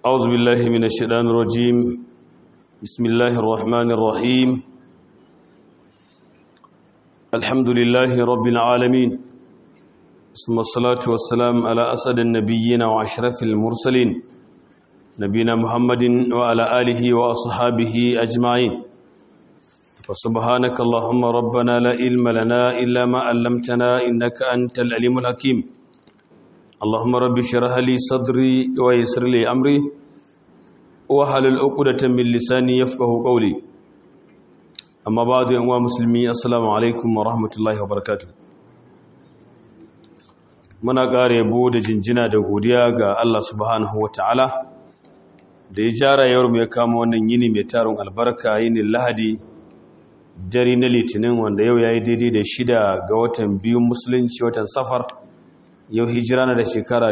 أعوذ بالله من الشيطان الرجيم بسم الله الرحمن الرحيم الحمد لله رب العالمين ثم الصلاة والسلام على أسد النبيين وأشرف المرسلين نبينا محمد وعلى آله وأصحابه أجمعين وسبحانك اللهم ربنا لا علم لنا إلا ما علمتنا إنك أنت العليم الحكيم اللهم رب اشرح لي صدري ويسر لي أمري wahalul uqdatan min lisani yafqahu qawli amma ba'du yan uwa musulmi assalamu alaikum wa rahmatullahi wa barakatuh muna kare yabo da jinjina da godiya ga Allah subhanahu wataala da ya jara yawar mu ya kama wannan yini mai tarin albarka yini lahadi dare na litinin wanda yau yayi daidai da shida ga watan biyu musulunci watan safar yau hijira na da shekara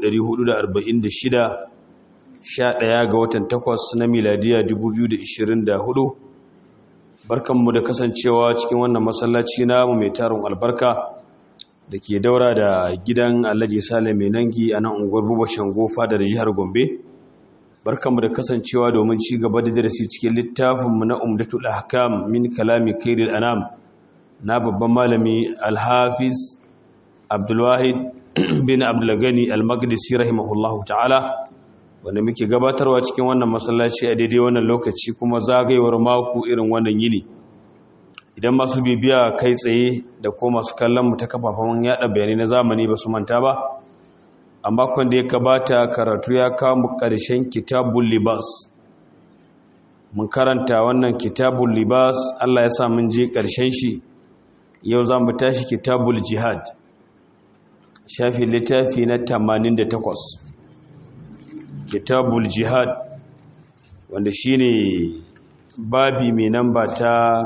1446 11 ga watan 8 na miladiya 2024 barkanmu da kasancewa cikin wannan masallaci namu mai tarin albarka da ke daura da gidan alhaji sale mai nangi a nan unguwar bubashin gofa da jihar gombe barkanmu da kasancewa domin ci gaba da darasi cikin littafinmu na umdatul ahkam min kalami kairil anam na babban malami alhafiz abdulwahid bin abdulgani al-maqdisi rahimahullahu ta'ala wanda muke gabatarwa cikin wannan masallaci a daidai wannan lokaci kuma zagayewar mako irin wannan yini idan masu bibiya kai tsaye da ko masu kallon mu ta kafafen yada bayanai na zamani ba su manta ba a makon da ya gabata karatu ya kawo mu karshen kitabul libas mun karanta wannan kitabul libas Allah ya sa mun je karshen shi yau za mu tashi kitabul jihad shafi littafi na 88 kitabul jihad wanda shine babi mai namba ta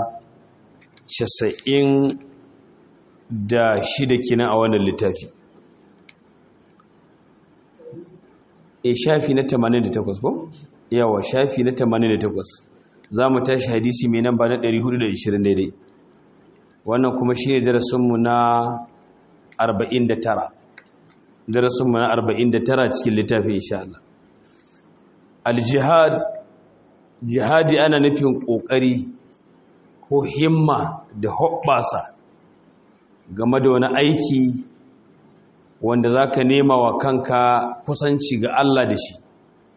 90 da shida kina a wannan littafi e shafi na 88 ko yawa shafi na 88 za mu tashi hadisi mai namba na 420 daidai wannan kuma shi ne darasinmu na 49 darasinmu na 49 cikin littafi insha Allah aljihad jihadi ana nufin ƙoƙari ko himma da hoɓɓasa game da wani aiki wanda za ka nema wa kanka kusanci ga Allah da shi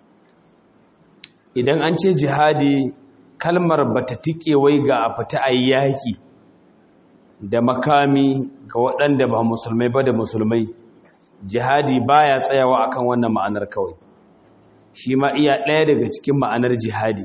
idan an ce jihadi kalmar ba ta tike wai ga a fita a yaƙi da makami ga waɗanda ba musulmai ba da musulmai jihadi baya tsayawa akan wannan ma'anar kawai shi ma iya ɗaya daga cikin ma'anar jihadi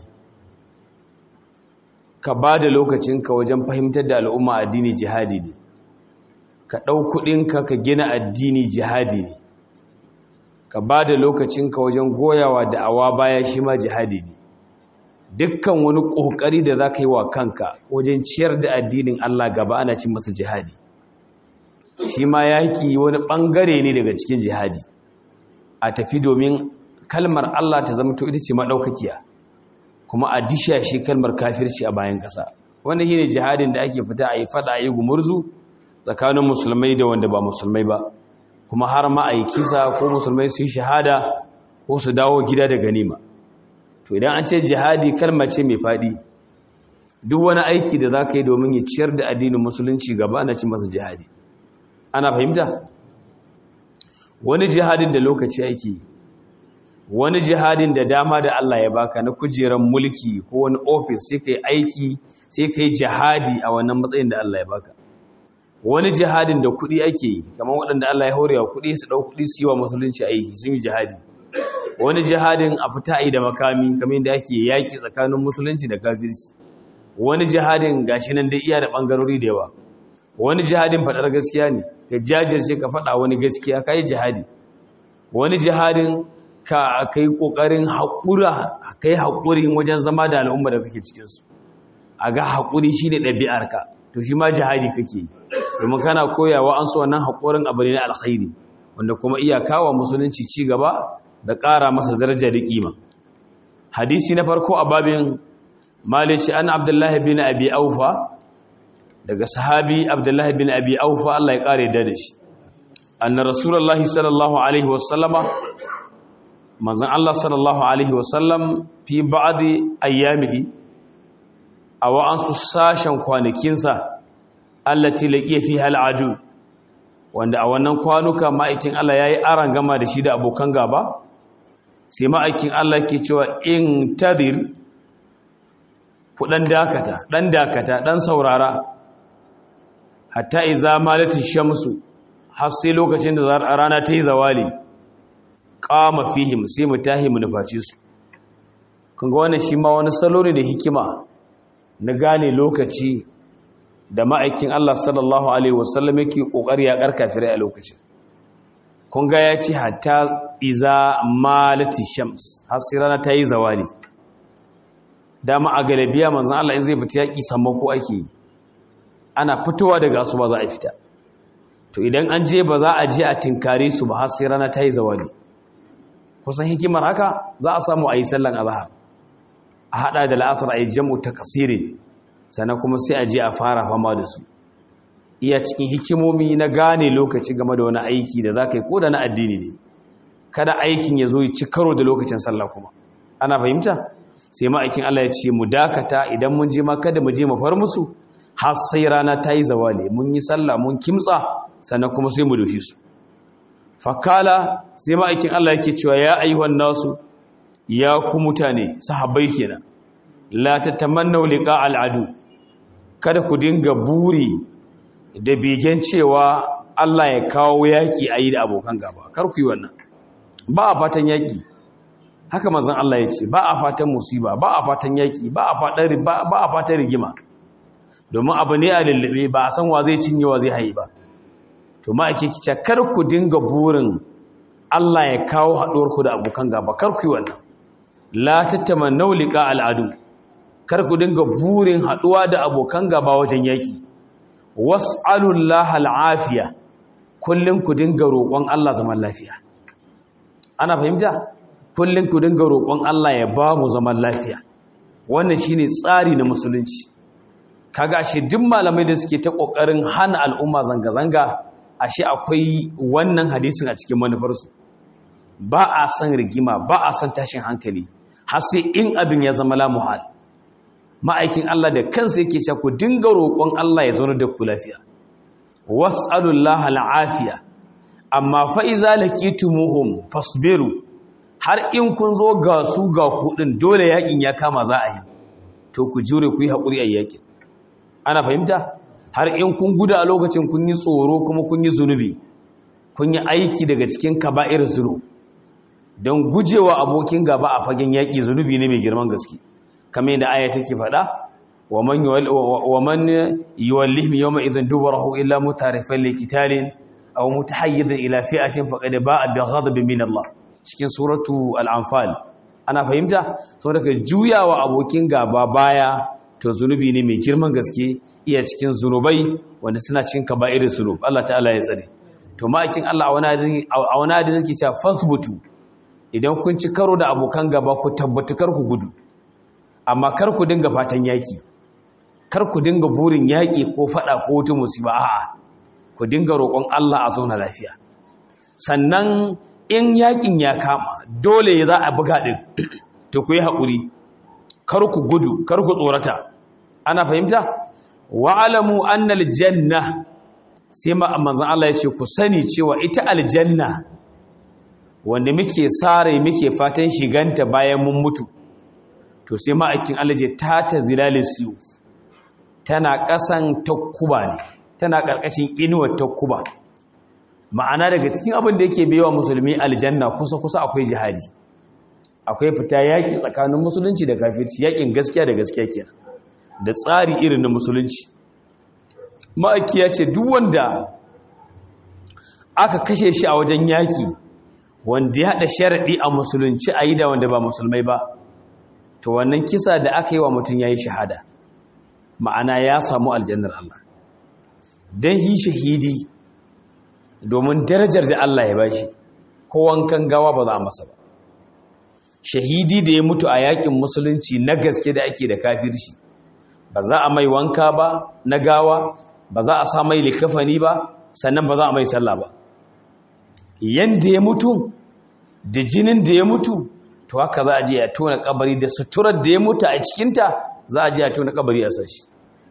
ka ba da lokacinka wajen fahimtar da al'umma addini jihadi ne ka ɗau kuɗinka ka gina addini jihadi ne ka ba da lokacinka wajen goyawa da awa baya shi ma jihadi ne dukkan wani ƙoƙari da za ka yi wa kanka wajen ciyar da addinin Allah gaba ana cin masa jihadi shi ma yaƙi wani ɓangare ne daga cikin jihadi a tafi domin kalmar Allah ta zama to ita ce maɗaukakiya kuma a disha shi kalmar kafirci a bayan ƙasa wanda shi ne jihadin da ake fita a yi faɗa a yi gumurzu tsakanin musulmai da wanda ba musulmai ba kuma har ma a yi kisa ko musulmai su yi shahada ko su dawo gida da ganima to idan an ce jihadi kalma ce mai faɗi duk wani aiki da za ka yi domin ya ciyar da addinin musulunci gaba na ci masa jihadi ana fahimta wani jihadin da lokaci ake yi wani jihadin da dama da Allah ya baka na kujerar mulki ko wani ofis sai kai aiki sai kai jihadi a wannan matsayin da Allah ya baka wani jihadin da kuɗi ake yi kamar waɗanda Allah ya hore wa kuɗi su ɗau kuɗi su yi wa musulunci aiki sun yi jihadi wani jihadin a fita yi da makami kamar yadda ake yaƙi tsakanin musulunci da kafirci wani jihadin gashi nan da iya da ɓangarori da yawa wani jihadin faɗar gaskiya ne ka jajirce ka faɗa wani gaskiya ka yi jihadi wani jihadin ka kai kokarin haƙura kai haƙurin wajen zama da al'umma da kake cikinsu a ga haƙuri shi ne ɗabi'arka to shi ma jihadi kake yi domin kana koyawa an so wannan haƙurin abu ne na alkhairi wanda kuma iya kawo musulunci ci gaba da ƙara masa daraja da ƙima hadisi na farko a babin malici an abdullahi bin abi aufa daga sahabi abdullahi bin abi aufa Allah ya ƙare da shi anna rasulullahi sallallahu alaihi wasallama manzon Allah sallallahu alaihi wasallam fi ba'di ayyamihi a wa'ansu sashen kwanakinsa allati laqiya fiha al'adu wanda a wannan kwanuka ma'aikin Allah yayi aran gama da shi da abokan gaba sai ma'aikin Allah ke cewa in tadir ku dan dakata dan dakata dan saurara hatta iza malati shamsu har sai lokacin da rana ta yi zawali qama fihim sai mu tahi mu nufaci su kun ga wannan shi ma wani salo ne da hikima na gane lokaci da ma'aikin Allah sallallahu alaihi wasallam yake kokari ya karkafirai a lokacin kun ga ya ce hatta iza malati shams har sai rana ta yi zawali dama a galabiya manzon Allah in zai fita yaki sammako ake yi ana fitowa daga su ba za a fita to idan an je ba za a je a tinkare su ba har sai rana ta yi zawali kusan hikimar haka za a samu a yi sallan azhar a hada da la'asar a yi jam'u ta kasiri sannan kuma sai a je a fara fama da su iya cikin hikimomi na gane lokaci game da wani aiki da za ka yi ko da na addini ne kada aikin ya zo yi ci karo da lokacin sallah kuma ana fahimta sai ma'aikin Allah ya ce mu dakata idan mun je ma kada mu je mu far musu har sai rana ta yi zawali mun yi sallah mun kimtsa sannan kuma sai mu doshi su fakala sai ma'aikin Allah yake cewa ya ayyuhan nasu ya ku mutane sahabbai kenan la tatamannu liqa al'adu kada ku dinga buri da begen cewa Allah ya kawo yaki ayi da abokan gaba kar ku yi wannan ba a fatan yaki haka manzon Allah ya ce ba a fatan musiba ba a fatan yaki ba a fatan ba a fatan rigima domin abu ne a lullube ba a san wa zai cinye wa zai hayi ba to ma ake kica kar ku dinga burin Allah ya kawo haɗuwar ku da abokan gaba kar ku yi wannan la tatamannu liqa al'adu kar ku dinga burin haɗuwa da abokan gaba wajen yaki was'alullaha al'afiya kullun ku dinga roƙon Allah zaman lafiya ana fahimta kullun ku dinga roƙon Allah ya ba mu zaman lafiya wannan shine tsari na musulunci kaga ashe duk malamai da suke ta kokarin hana al'umma zanga-zanga ashe akwai wannan hadisin a cikin manufarsu ba a san rigima ba a san tashin hankali har sai in abin ya zama la muhal ma'aikin Allah da kansa yake cewa ku dinga roƙon Allah ya zauna da ku lafiya was'alullaha al'afiya amma fa iza laqitumuhum fasbiru har in kun zo ga su ga ku din dole yakin ya kama za a yi to ku jure ku yi hakuri a yakin ana fahimta har in kun guda a lokacin kun yi tsoro kuma kun yi zunubi kun yi aiki daga cikin kaba'ir zunub don gujewa abokin gaba a fagen yaƙi zunubi ne mai girman gaske kamar yadda aya take faɗa wa man yuwallihim yawma idhan dubarahu illa mutarifan liqitalin aw mutahayyizan ila fi'atin faqad ba'a bi ghadabin min Allah cikin suratu al-anfal ana fahimta saboda ka juyawa abokin gaba baya to zunubi ne mai girman gaske iya cikin zunubai wanda suna cikin kaba'ir zunub Allah ta'ala ya tsare to ma'aikin Allah a wani hadin yake cewa fasbutu idan kun ci karo da abokan gaba ku tabbatu kar ku gudu amma kar ku dinga fatan yaki kar ku dinga burin yaki ko fada ko wata musiba a'a ku dinga roƙon Allah a zauna lafiya sannan in yakin ya kama dole za a buga din to ku yi haƙuri kar ku gudu kar ku tsorata ana fahimta wa'alamu annal janna sai manzon Allah ya ce ku sani cewa ita aljanna wanda muke sare muke fatan shiganta bayan mun mutu to sai ma'aikin Allah je ta ta zilalis suyuf tana kasan takkuba ne tana karkashin inuwar takkuba ma'ana daga cikin abin da yake baiwa musulmi aljanna kusa kusa akwai jihadi akwai fita yaki tsakanin musulunci da kafirci yakin gaskiya da gaskiya kenan da tsari irin na musulunci ma'aiki ya ce duk wanda aka kashe shi a wajen yaki wanda ya haɗa sharaɗi a musulunci a yi da wanda ba musulmai ba to wannan kisa da aka yi wa mutum ya yi shahada ma'ana ya samu aljannar Allah don yi shahidi domin darajar da Allah ya bashi ko wankan gawa ba za a masa ba shahidi da ya mutu a yakin musulunci na gaske da ake da kafirci ba za a mai wanka ba na gawa ba za a sa mai likafani ba sannan ba za a mai sallah ba yanda ya mutu da jinin da ya mutu to haka za a je a tona kabari da suturar da ya mutu a cikinta za a je a tona kabari a sashi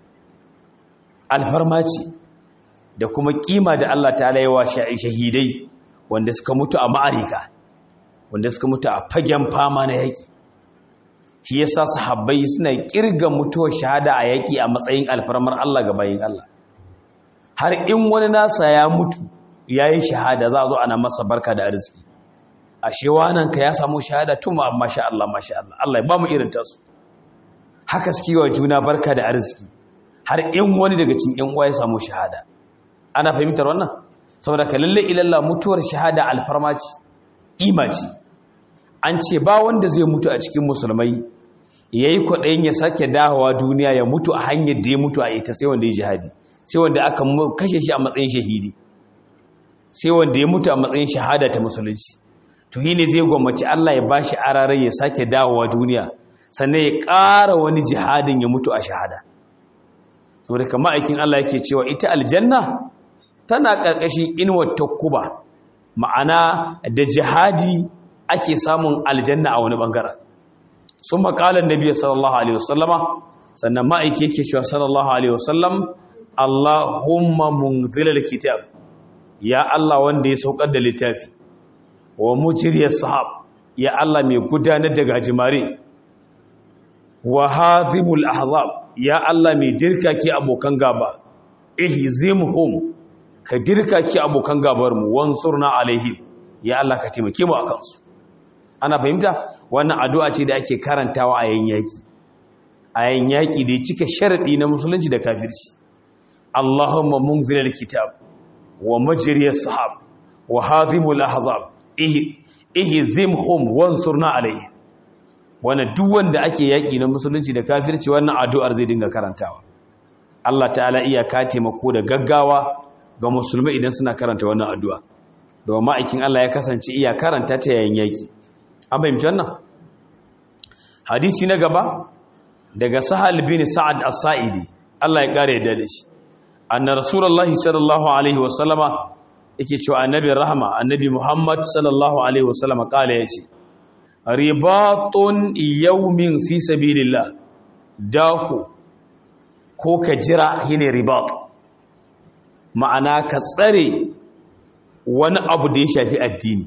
alfarma ce da kuma kima da Allah ta yawa shahidai wanda suka mutu a ma'arika wanda suka mutu a fagen fama na yaƙi shi yasa sahabbai suna kirga mutuwar shahada a yaƙi a matsayin alfarmar Allah ga bayin Allah har in wani nasa ya mutu yayi shahada za a zo ana masa barka da arziki ashe wannan ka ya samu shahada tun ma masha Allah masha Allah Allah ya ba mu irin tasu haka suke wa juna barka da arziki har in wani daga cikin ƴan uwa ya samu shahada ana fahimtar wannan saboda ka lalle ilalla mutuwar shahada alfarma ce ima ce an ce ba wanda zai mutu a cikin musulmai yayi kwaɗayin ya sake dawowa duniya ya mutu a hanyar da ya mutu a ita sai wanda ya jihadi sai wanda aka kashe shi a matsayin shahidi sai wanda ya mutu a matsayin shahada ta musulunci to yi ne zai gwammaci Allah ya bashi ararai ya sake dawowa duniya sannan ya ƙara wani jihadin ya mutu a shahada saboda kama aikin Allah yake cewa ita aljanna tana ƙarƙashin inuwar takkuba ma'ana da jihadi ake samun aljanna a wani ɓangaren sun makalar nabi sallallahu alaihi wasallama sannan ma'aiki yake cewa sallallahu alaihi wasallam Allahumma munzilal kitab ya Allah wanda ya saukar da littafi wa mujriyas sahab ya Allah mai gudanar da gajimare wa hazimul ahzab ya Allah mai dirka ki abokan gaba ihzimhum ka dirka ki abokan gabar mu wansurna alaihim ya Allah ka taimake mu akan su ana fahimta wannan addu'a ce da ake karantawa a yayin yaki a yayin yaki da cika sharadi na musulunci da kafirci Allahumma munzilal kitab wa majriyas sahab wa hazimul ahzab ihzimhum wansurna alaihim wannan duk wanda ake yaki na musulunci da kafirci wannan addu'ar zai dinga karantawa Allah ta'ala iya ka taimako da gaggawa ga musulmai idan suna karanta wannan addu'a domin ma'aikin Allah ya kasance iya karanta ta yayin yaki an fahimci wannan hadisi na gaba daga sahal bin sa'ad as-sa'idi Allah ya kare da shi anna rasulullahi sallallahu alaihi wasallama yake cewa annabi rahma annabi muhammad sallallahu alaihi wasallama kala yace ribatun yawmin fi sabilillah dako ko ka jira shine ribat ma'ana ka tsare wani abu da ya shafi addini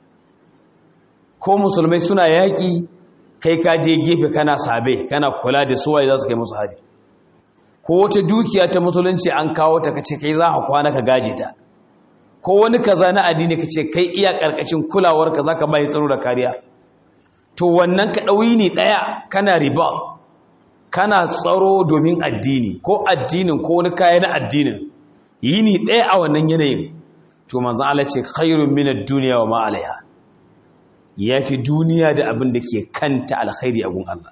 ko musulmai suna yaƙi kai ka je gefe kana sabe kana kula da suwaye za su kai musu hari ko wata dukiya ta musulunci an kawo ta kace kai za ka kwana ka gaje ta ko wani kaza na addini kace kai iya karkashin kulawar ka zaka bai tsaro da kariya to wannan ka dauyi ne daya kana riba kana tsaro domin addini ko addinin ko wani kaya na addinin yi ni daya a wannan yanayin to manzo Allah ce khairun minad dunya wa ma alaiha yafi duniya da abin da ke kanta alkhairi a gun Allah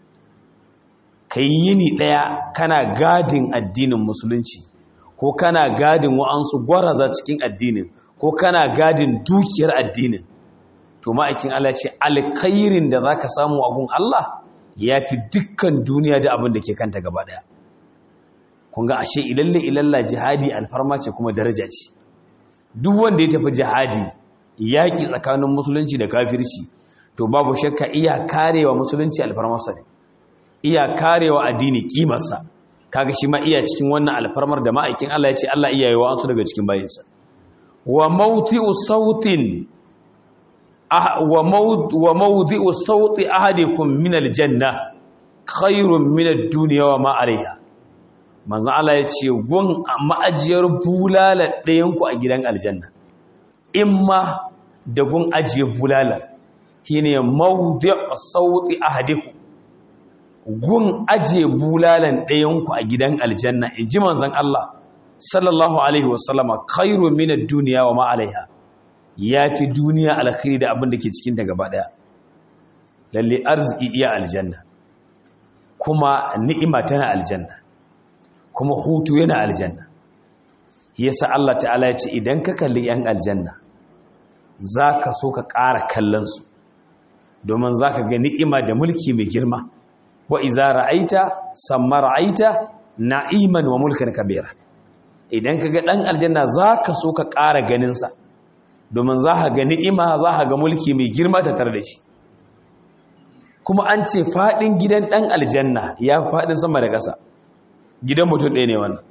kai yini daya kana gadin addinin musulunci ko kana gadin wa'ansu gwaraza cikin addinin ko kana gadin dukiyar addinin to ma'aikin Allah ce alkhairin da zaka samu a gun Allah yafi dukkan duniya da abin da ke kanta gaba daya kun ga ashe ilalle ilalla jihadi alfarma ce kuma daraja ce duk wanda ya tafi jihadi yaƙi tsakanin musulunci da kafirci to babu shakka iya karewa musulunci alfarmarsa ne iya karewa addini kimarsa kaga shi ma iya cikin wannan alfarmar da ma'aikin Allah ya ce Allah iya yi wa'ansu daga cikin bayinsa wa mawdi'u sautin wa mawd wa mawdi'u sauti ahadikum min aljanna khairun min ad-dunya wa ma 'alayha manzon Allah ya ce gun ma'ajiyar bulala ɗayanku a gidan aljanna in ma da gun ajiye bulalar shi ne maudi sauti ahadiku gun ajiye bulalan ɗayanku a gidan aljanna in ji manzon Allah sallallahu alaihi wasallama khairu min ad-dunya wa ma alaiha yafi duniya alkhairi da abin da ke cikin ta gaba daya lalle arziki iya aljanna kuma ni'ima tana aljanna kuma hutu yana aljanna yasa Allah ta'ala ya ce idan ka kalli yan aljanna zaka so ka ƙara kallon su domin zaka ga ni'ima da mulki mai girma wa iza ra'aita samma ra'aita na'iman wa mulkan kabira idan kaga dan aljanna zaka so ka ƙara ganin sa domin za ka ga ni'ima za ka ga mulki mai girma ta tare da shi kuma an ce faɗin gidan ɗan aljanna ya faɗin sama da ƙasa gidan mutum ɗaya ne wannan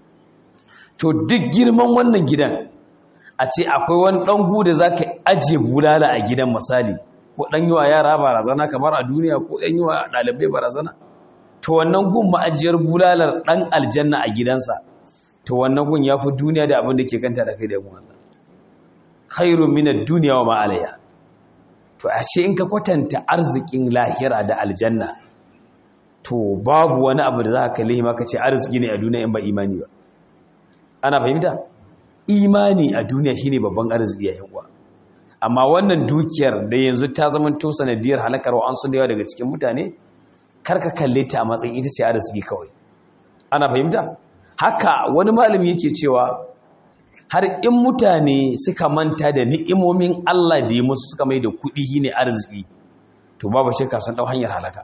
to duk girman wannan gidan a ce akwai wani ɗan guda za ka ajiye bulala a gidan misali ko ɗan yi wa yara barazana kamar a duniya ko ɗan yi wa ɗalibai barazana to wannan gun ma'ajiyar bulalar ɗan aljanna a gidansa to wannan gun ya fi duniya da abin da ke kanta da kai da gun Allah khairun minad duniya wa ma'alaiha to ashe in ka kwatanta arzikin lahira da aljanna to babu wani abu da za ka kalli maka ce arziki ne a duniya in ba imani ba ana fahimta imani a duniya shine babban arziki a yanwa amma wannan dukiyar da yanzu ta zama to sanadiyar halakar wa an sun da yawa daga cikin mutane karka kalle ta a matsayin ita ce arziki kawai ana fahimta haka wani malami yake cewa har in mutane suka manta da ni'imomin Allah da ya musu suka mai da kuɗi ne arziki to babu shakka sun ɗau hanyar halaka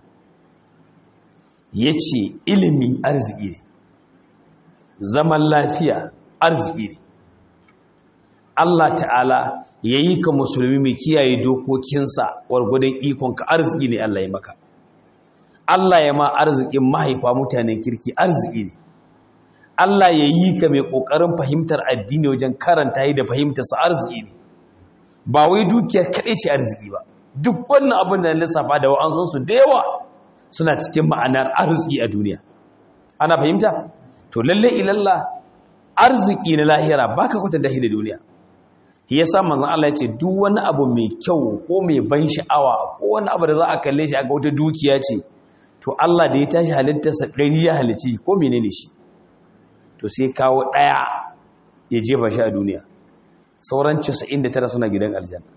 ya ce ilimi arziki ne zaman lafiya arziki ne Allah ta'ala ya yi ka musulmi mai kiyaye dokokinsa wargwadon ikonka arziki ne Allah ya maka Allah ya ma arzikin mahaifa mutanen kirki arziki ne Allah ya yi ka mai ƙoƙarin fahimtar addini wajen karanta yi da fahimtarsa arziki ne ba wai dukiya kaɗai ce arziki ba duk wannan abin da lissafa da wa'ansunsu da yawa suna cikin ma'anar arziki a duniya ana fahimta to lalle ilalla arziki na lahira baka kwatanta shi da duniya shi yasa manzon Allah ya ce duk wani abu mai kyau ko mai ban sha'awa ko wani abu da za a kalle shi a ga wata dukiya ce to Allah da ya tashi halittarsa ɗari ya halicci ko menene shi to sai kawo ɗaya ya jefa shi a duniya sauran 99 suna gidan aljanna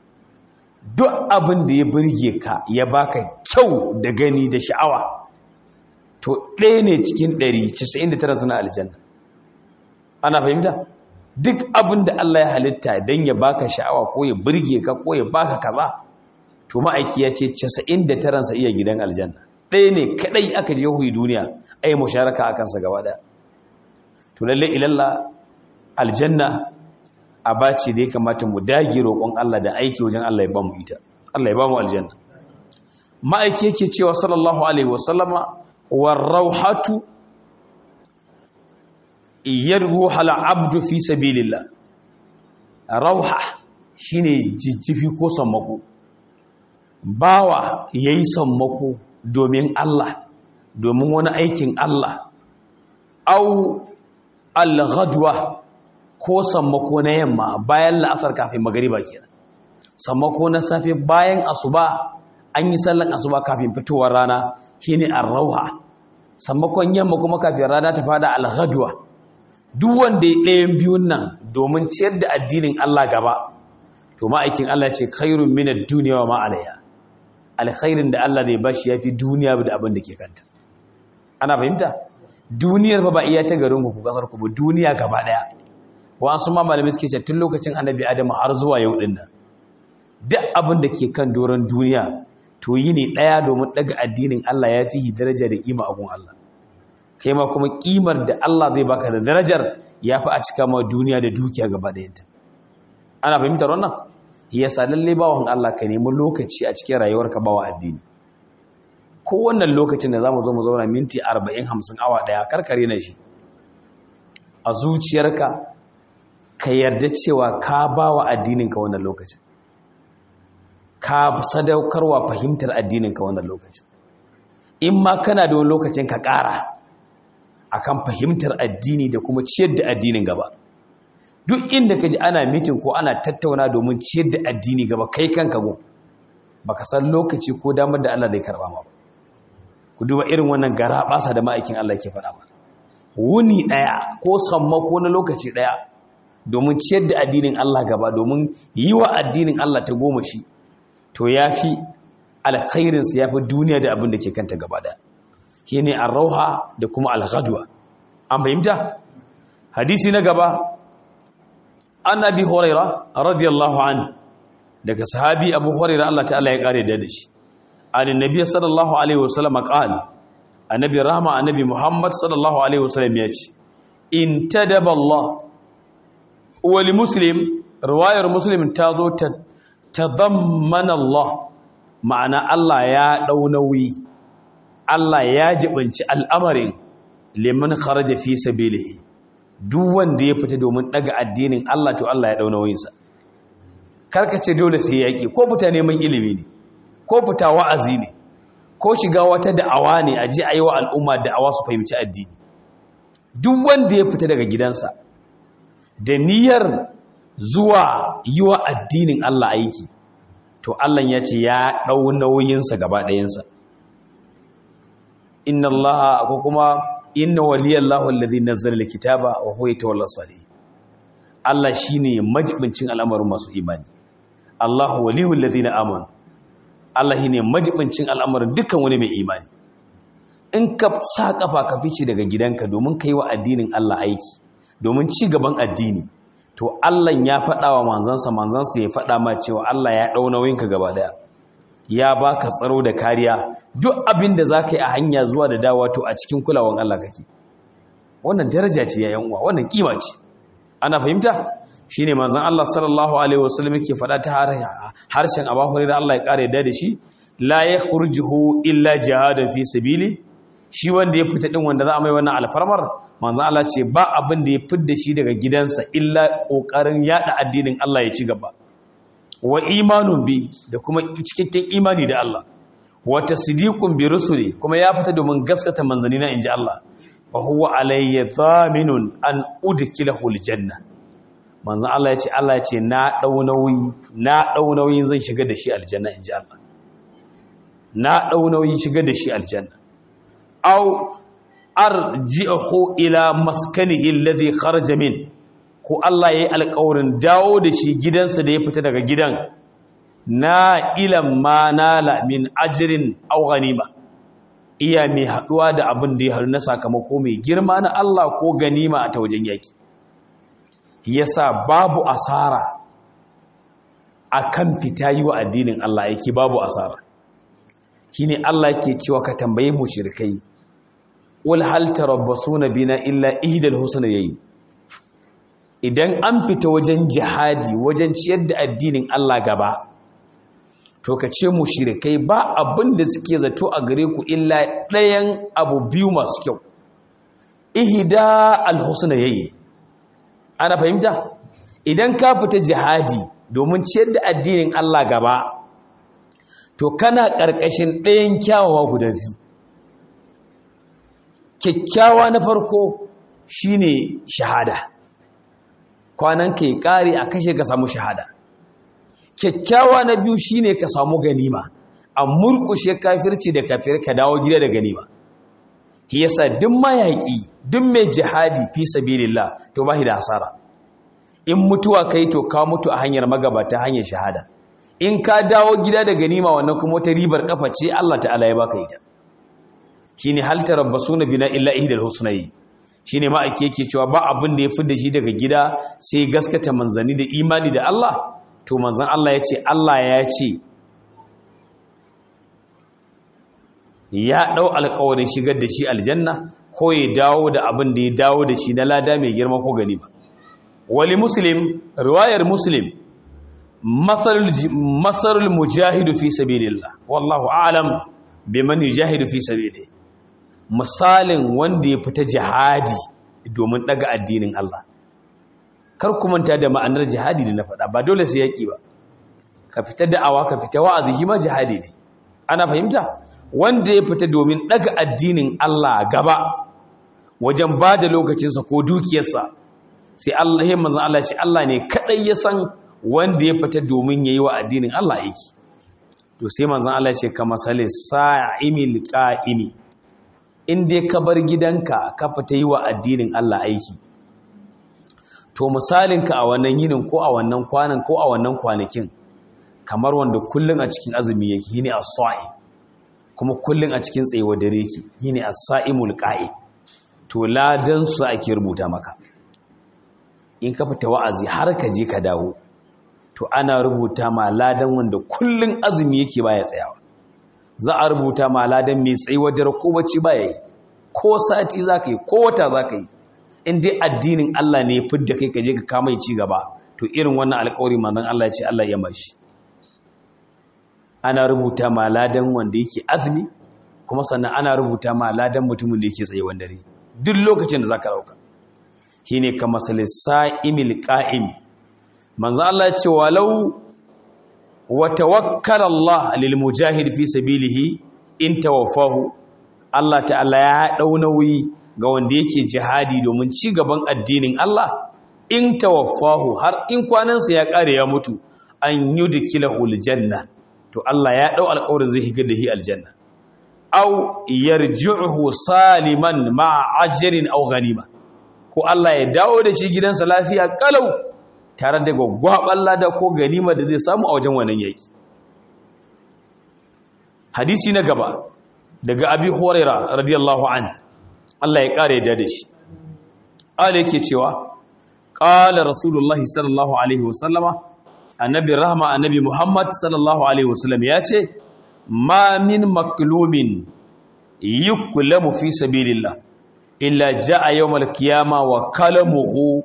duk abin da ya burge ka ya baka kyau da gani da sha'awa to ɗaya ne cikin 199 suna aljanna ana fahimta duk abin da Allah ya halitta don ya baka sha'awa ko ya burge ka ko ya baka kaza to ma'aiki ya ce 99 sa iya gidan aljanna ɗaya ne kaɗai aka je hui duniya ai musharaka a kansa gaba ɗaya to lalle ilalla aljanna a bace da ya kamata mu dage roƙon Allah da aiki wajen Allah ya ba mu ita Allah ya ba mu aljanna ma'aiki yake cewa sallallahu alaihi wasallama war rauhatu yarruha al-abdu fi sabilillah rauha shine jijjifi ko sammako bawa yayi sammako domin Allah domin wani aikin Allah au al-ghadwa ko sammako na yamma bayan la'asar kafin magariba kenan sammako na safe bayan asuba an yi sallan asuba kafin fitowar rana shine ar-rauha sammakon yamma kuma kafin rana ta fada al-ghadwa duk wanda ya ɗayan biyun nan domin ciyar da addinin Allah gaba to ma'aikin Allah ce khairun minad dunya wa ma alayha alkhairin da Allah zai bashi yafi duniya da abin da ke kanta ana fahimta duniyar fa ba iya ta garin ku kasar ku ba duniya gaba daya wasu ma malamai suke ce tun lokacin annabi adamu har zuwa yau din nan duk abin da ke kan doron duniya to yi ne daya domin daga addinin Allah ya fi daraja da kima a gun Allah kai ma kuma kimar da Allah zai baka da darajar ya fi a cika ma duniya da dukiya gaba ɗayanta ana fahimtar wannan yasa lalle bawan Allah ka nemi lokaci a cikin rayuwarka bawa addini ko wannan lokacin da zamu zo mu zauna minti 40 50 awa daya karkare na shi a zuciyarka ka yarda cewa ka bawa addinin ka wannan lokacin ka sadaukarwa fahimtar addinin ka wannan lokacin in ma kana da wani lokacin ka ƙara akan fahimtar addini da kuma ciyar da addinin gaba duk inda ka ji ana mitin ko ana tattauna domin ciyar da addini gaba kai kanka go baka san lokaci ko damar da Allah zai karba ma ku duba irin wannan gara basa da ma'aikin Allah ke faɗa ba wuni ɗaya ko sammako na lokaci ɗaya domin ciyar da addinin Allah gaba domin yi wa addinin Allah ta goma shi to ya fi alkhairinsa ya fi duniya da abin da ke kanta gaba ɗaya shi ne arrauha da kuma alghadwa an fahimta hadisi na gaba an abi horaira radiyallahu an daga sahabi abu horaira Allah ta'ala ya kare da shi an nabi sallallahu alaihi wasallam qala annabi rahma annabi muhammad sallallahu alaihi wasallam ya ce in tadaba Allah wa li muslim riwayar muslim ta zo ta tadammana Allah ma'ana Allah ya dau nauyi Allah ya jibinci al'amarin liman kharaja fi sabilihi duk wanda ya fita domin daga addinin Allah to Allah ya dau nauyinsa karkace dole sai yaki ko fita neman ilimi ne ko fita wa'azi ne ko shiga wata da'awa ne a ji ayi wa al'umma da'awa su fahimci addini duk wanda ya fita daga gidansa da niyyar zuwa yi wa addinin Allah aiki to Allah ya ce ya ɗau nauyinsa gaba ɗayansa inna Allah ko kuma inna waliyallahu alladhi nazzala alkitaba wa huwa yatawalla salih Allah shine majibincin al'amarin masu imani Allahu waliyul ladina amanu Allah shine majibincin al'amarin dukkan wani mai imani in ka sa kafa ka fice daga gidanka domin kai wa addinin Allah aiki domin ci gaban addini to Allah ya faɗa wa manzansa manzansa ya faɗa ma cewa Allah ya ɗau nauyinka gaba daya ya baka tsaro da kariya duk abin da za ka yi a hanya zuwa da dawa to a cikin kulawan Allah kake wannan daraja ce ya uwa wannan kima ce ana fahimta shine manzon Allah sallallahu alaihi wasallam yake faɗa ta harshen Abu Hurairah Allah ya kare da shi la yakhrujuhu illa jihadan fi sabili shi wanda ya fita din wanda za a mai wannan alfarmar manzon Allah ce ba abin da ya fidda shi daga gidansa illa kokarin yada addinin Allah ya ci gaba wa imanun bi da kuma cikakken imani da Allah wa tasdiqun bi rusuli kuma ya fita domin gaskata manzanni na inji Allah fa huwa alayya dhaminun an udkhilahu aljanna manzon Allah ya ce Allah ya ce na dau nauyi na dau nauyin zan shiga da shi aljanna inji Allah na dau nauyin shiga da shi aljanna aw arji'uhu ila maskanihi alladhi kharaja min ko Allah ya yi alƙawarin dawo da shi gidansa da ya fita daga gidan na ilan ma nala min ajirin au ganima iya mai haɗuwa da abin da ya haru na sakamako mai girma na Allah ko ganima a ta wajen yaki yasa babu asara a kan fita yi wa addinin Allah yake babu asara shine Allah ke cewa ka tambaye mu shirkai wal hal tarabbasuna bina illa ihdal husnayayn idan an fita wajen jihadi wajen ciyar da addinin Allah gaba to ka ce mu shirikai ba abin da suke zato a gare ku illa ɗayan abu biyu masu kyau ihida alhusna yayi ana fahimta idan ka fita jihadi domin ciyar da addinin Allah gaba to kana ƙarƙashin ɗayan kyawawa guda biyu kyakkyawa na farko shine shahada kwanan ka yi ƙari a kashe ka samu shahada kyakkyawa na biyu shine ka samu ganima a murkushe kafirci da kafir ka dawo gida da ganima shi yasa duk mayaƙi duk mai jihadi fi sabilillah to ba da hasara in mutuwa kai to ka mutu a hanyar magabata hanyar shahada in ka dawo gida da ganima wannan kuma wata ribar kafa ce Allah ta'ala ya baka ita shine hal tarabbasuna bina illa ihdal husnayi shi ne ma'aiki yake cewa ba abin da ya fi da shi daga gida sai gaskata manzanni da imani da Allah to manzan Allah ya ce Allah ya ce ya ɗau alkawarin shigar da shi aljanna ko ya dawo da abin da ya dawo da shi na lada mai girma ko gani ba wali muslim riwayar muslim masarul mujahidu fi sabilillah wallahu a'lam biman yujahidu fi sabilillah misalin wanda ya fita jihadi domin daga addinin Allah kar ku manta da ma'anar jihadi da na faɗa ba dole sai yaki ba ka fita da'awa ka fita wa'azi shi ma jihadi ne ana fahimta wanda ya fita domin daga addinin Allah gaba wajen ba da lokacinsa ko dukiyarsa sai Allah ya manzon Allah ce Allah ne kadai ya san wanda ya fita domin yayi wa addinin Allah aiki to sai manzon Allah ce kama salis sa'imil qa'imi in dai ka bar gidanka ka fita yi wa addinin Allah aiki to misalinka a wannan yinin ko a wannan kwanan ko a wannan kwanakin kamar wanda kullun a cikin azumi yake yini as-sa'i kuma kullun a cikin tsayewa dare yake yini as-sa'imul qa'i to ladan su ake rubuta maka in ka fita wa'azi har ka je ka dawo to ana rubuta ma ladan wanda kullun azumi yake baya tsayawa za a rubuta ma ladan mai tsayuwa dare ko bacci baya yi ko sati za ka yi ko wata za ka yi in dai addinin Allah ne fidda kai ka je ka kama ci gaba to irin wannan alƙawari manzon Allah ya ce Allah ya mashi ana rubuta ma ladan wanda yake azumi kuma sannan ana rubuta ma ladan mutumin da yake tsaye dare duk lokacin da zaka rauka shine kama sa'imil qa'im manzo Allah ya ce walau wa tawakkala Allah lil mujahid fi sabilihi in tawaffahu Allah ta'ala ya dau nauyi ga wanda yake jihadi domin ci gaban addinin Allah in tawaffahu har in kwanansa ya kare ya mutu an yudkilahu aljanna to Allah ya dau alƙawarin zai higar da shi aljanna aw yarji'uhu saliman ma'a ajrin aw ghanima ko Allah ya dawo da shi gidansa lafiya kalau tare da gwaggwaban lada ko ganima da zai samu a wajen wannan yaki hadisi na gaba daga abi huraira radiyallahu an Allah ya kare da shi Allah yake cewa qala rasulullahi sallallahu alaihi wasallama annabi rahma annabi muhammad sallallahu alaihi wasallam ya ce ma min maklumin yuklamu fi sabilillah illa jaa yawmal qiyama wa kalamuhu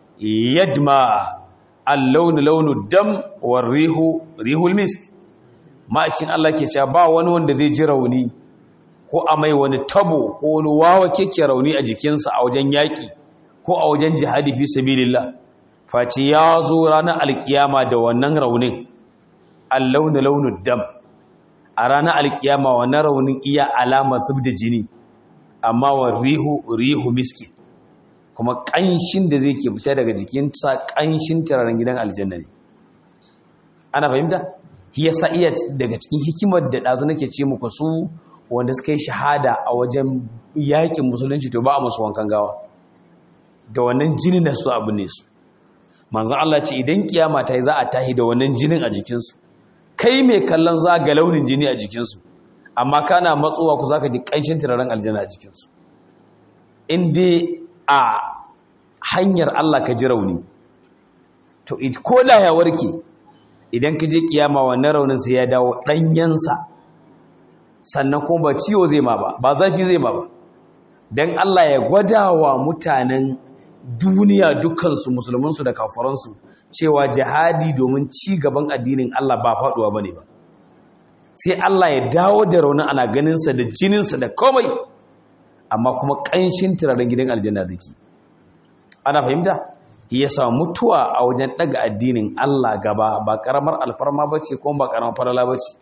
yadma al-lawn lawnu dam wa rihu rihul misk ma'akin Allah ke cewa ba wani wanda zai ji rauni ko a mai wani tabo ko wani wawa keke rauni a jikinsa a wajen yaƙi ko a wajen jihadi fi sabilillah face ya zo ranar alkiyama da wannan raunin al-lawn lawnu dam a ranar alkiyama wannan raunin iya alama zub da jini amma wa rihu rihu miski kuma ƙanshin da zai ke fita daga jikinsa ƙanshin turaren gidan aljanna ne ana fahimta shi yasa iya daga cikin hikimar da ɗazu nake ce muku su wanda suka yi shahada a wajen yakin musulunci to ba a musu wankan gawa da wannan jinin da su abu ne su manzon Allah ce idan kiyama ta yi za a tahi da wannan jinin a jikinsu kai mai kallon za ga launin jini a jikinsu amma kana matsowa ku za ka ji ƙanshin turaren aljanna a jikinsu in dai a hanyar Allah ka ji rauni to ko da ya warke idan ka je kiyama wannan raunin sai ya dawo ɗanyensa sannan kuma ba ciwo zai ma ba ba zafi zai ma ba don Allah ya gwada wa mutanen duniya dukansu musulmansu da kafaransu cewa jihadi domin ci gaban addinin Allah ba faɗuwa ba ne ba sai Allah ya dawo da raunin ana ganinsa da jininsa da komai amma kuma ƙanshin turaren gidan aljanna zaki ana fahimta ya sa mutuwa a wajen ɗaga addinin Allah gaba ba ƙaramar alfarma ba ce kuma ba ƙaramar farala ba ce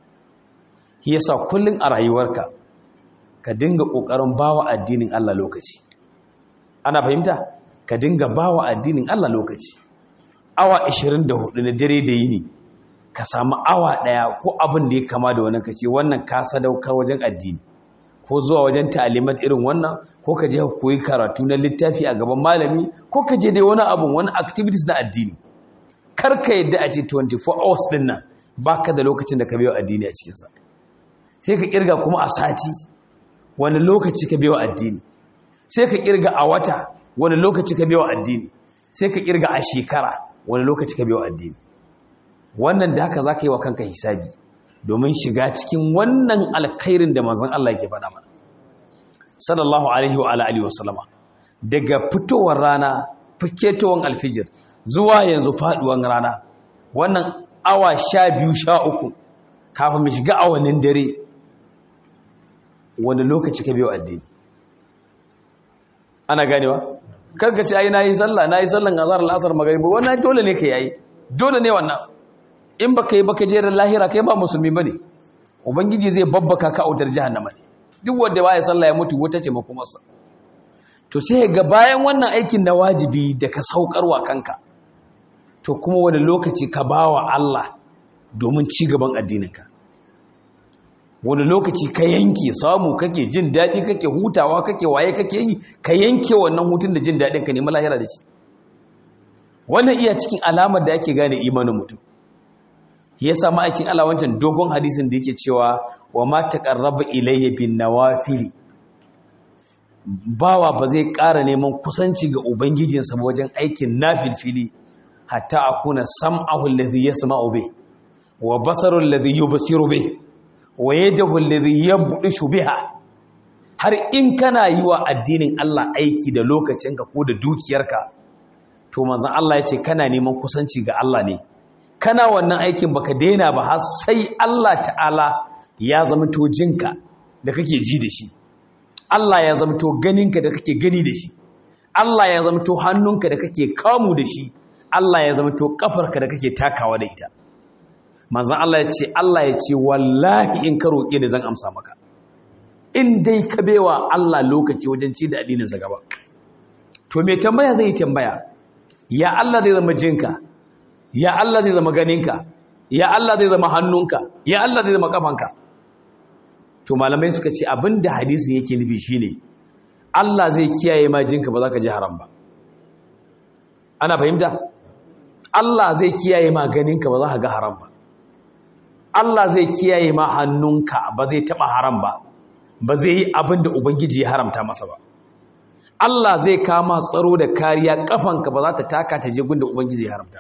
ya sa kullum a rayuwarka ka dinga ƙoƙarin bawa addinin Allah lokaci ana fahimta ka dinga bawa addinin Allah lokaci awa 24 na dare da yini ka samu awa ɗaya ko abin da ya kama da wannan kace wannan ka sadaukar wajen addini ko zuwa wajen ta'alimat irin wannan ko ka je ka koyi karatu na littafi a gaban malami ko ka je dai wani abun wani activities na addini kar ka yadda a ce 24 hours din nan baka da lokacin da ka biyo addini a cikin sa sai ka kirga kuma a sati wani lokaci ka biyo addini sai ka kirga a wata wani lokaci ka biyo addini sai ka kirga a shekara wani lokaci ka biyo addini wannan da haka za ka yi wa kanka hisabi domin shiga cikin wannan alkhairin da manzon Allah yake faɗa mana sallallahu alaihi wa alihi wa sallama daga fitowar rana fiketowar alfijir zuwa yanzu faduwar rana wannan awa sha biyu sha uku kafin mu shiga awannin dare wani lokaci ka biyo addini ana ganewa karka ce ai nayi sallah nayi sallan azhar al-asr magribi wannan dole ne ka yayi dole ne wannan in baka yi baka je lahira kai ba musulmi bane ubangiji zai babbaka ka autar jahannama ne duk wanda baya sallah ya mutu wata ce makomarsa to sai ga bayan wannan aikin na wajibi da ka saukarwa kanka to kuma wani lokaci ka bawa Allah domin ci gaban addininka wani lokaci ka yanke samu kake jin daɗi kake hutawa kake waye kake yi ka yanke wannan hutun da jin daɗin ka nemi lahira da shi wannan iya cikin alamar da ake gane imanin mutum ya samu aikin Allah wancan dogon hadisin da yake cewa wa ma taqarraba ilayya bin nawafili bawa ba zai ƙara neman kusanci ga ubangijinsa wajen aikin nafilfili hatta akuna sam'ahu alladhi yasma'u bih wa basaru alladhi yubsiru bih wa yadahu alladhi yabdishu biha har in kana yi wa addinin Allah aiki da lokacinka ko da dukiyarka to manzon Allah ya ce kana neman kusanci ga Allah ne kana wannan aikin baka daina ba har sai Allah ta'ala ya zama to jinka da kake ji da shi Allah ya zama to ganinka da kake gani da shi Allah ya zama to hannunka da kake kamu da shi Allah ya zama to kafarka da kake takawa da ita manzon Allah ya ce Allah ya ce wallahi in ka roƙe ni zan amsa maka in dai ka bewa Allah lokaci wajen ci da addinin sa gaba to me tambaya zai tambaya ya Allah zai zama jinka ya Allah zai zama ganinka ya Allah zai zama hannunka ya Allah zai zama kafanka to malamai suka ce abinda hadisin yake nufi shine Allah zai kiyaye ma jinka ba za ka ji haram ba ana fahimta Allah zai kiyaye ma ganinka ba za ka ga haram ba Allah zai kiyaye ma hannunka ba zai taba haram ba ba zai yi abin da ubangiji ya haramta masa ba Allah zai kama tsaro da kariya kafanka ba za ta taka ta je gunda ubangiji ya haramta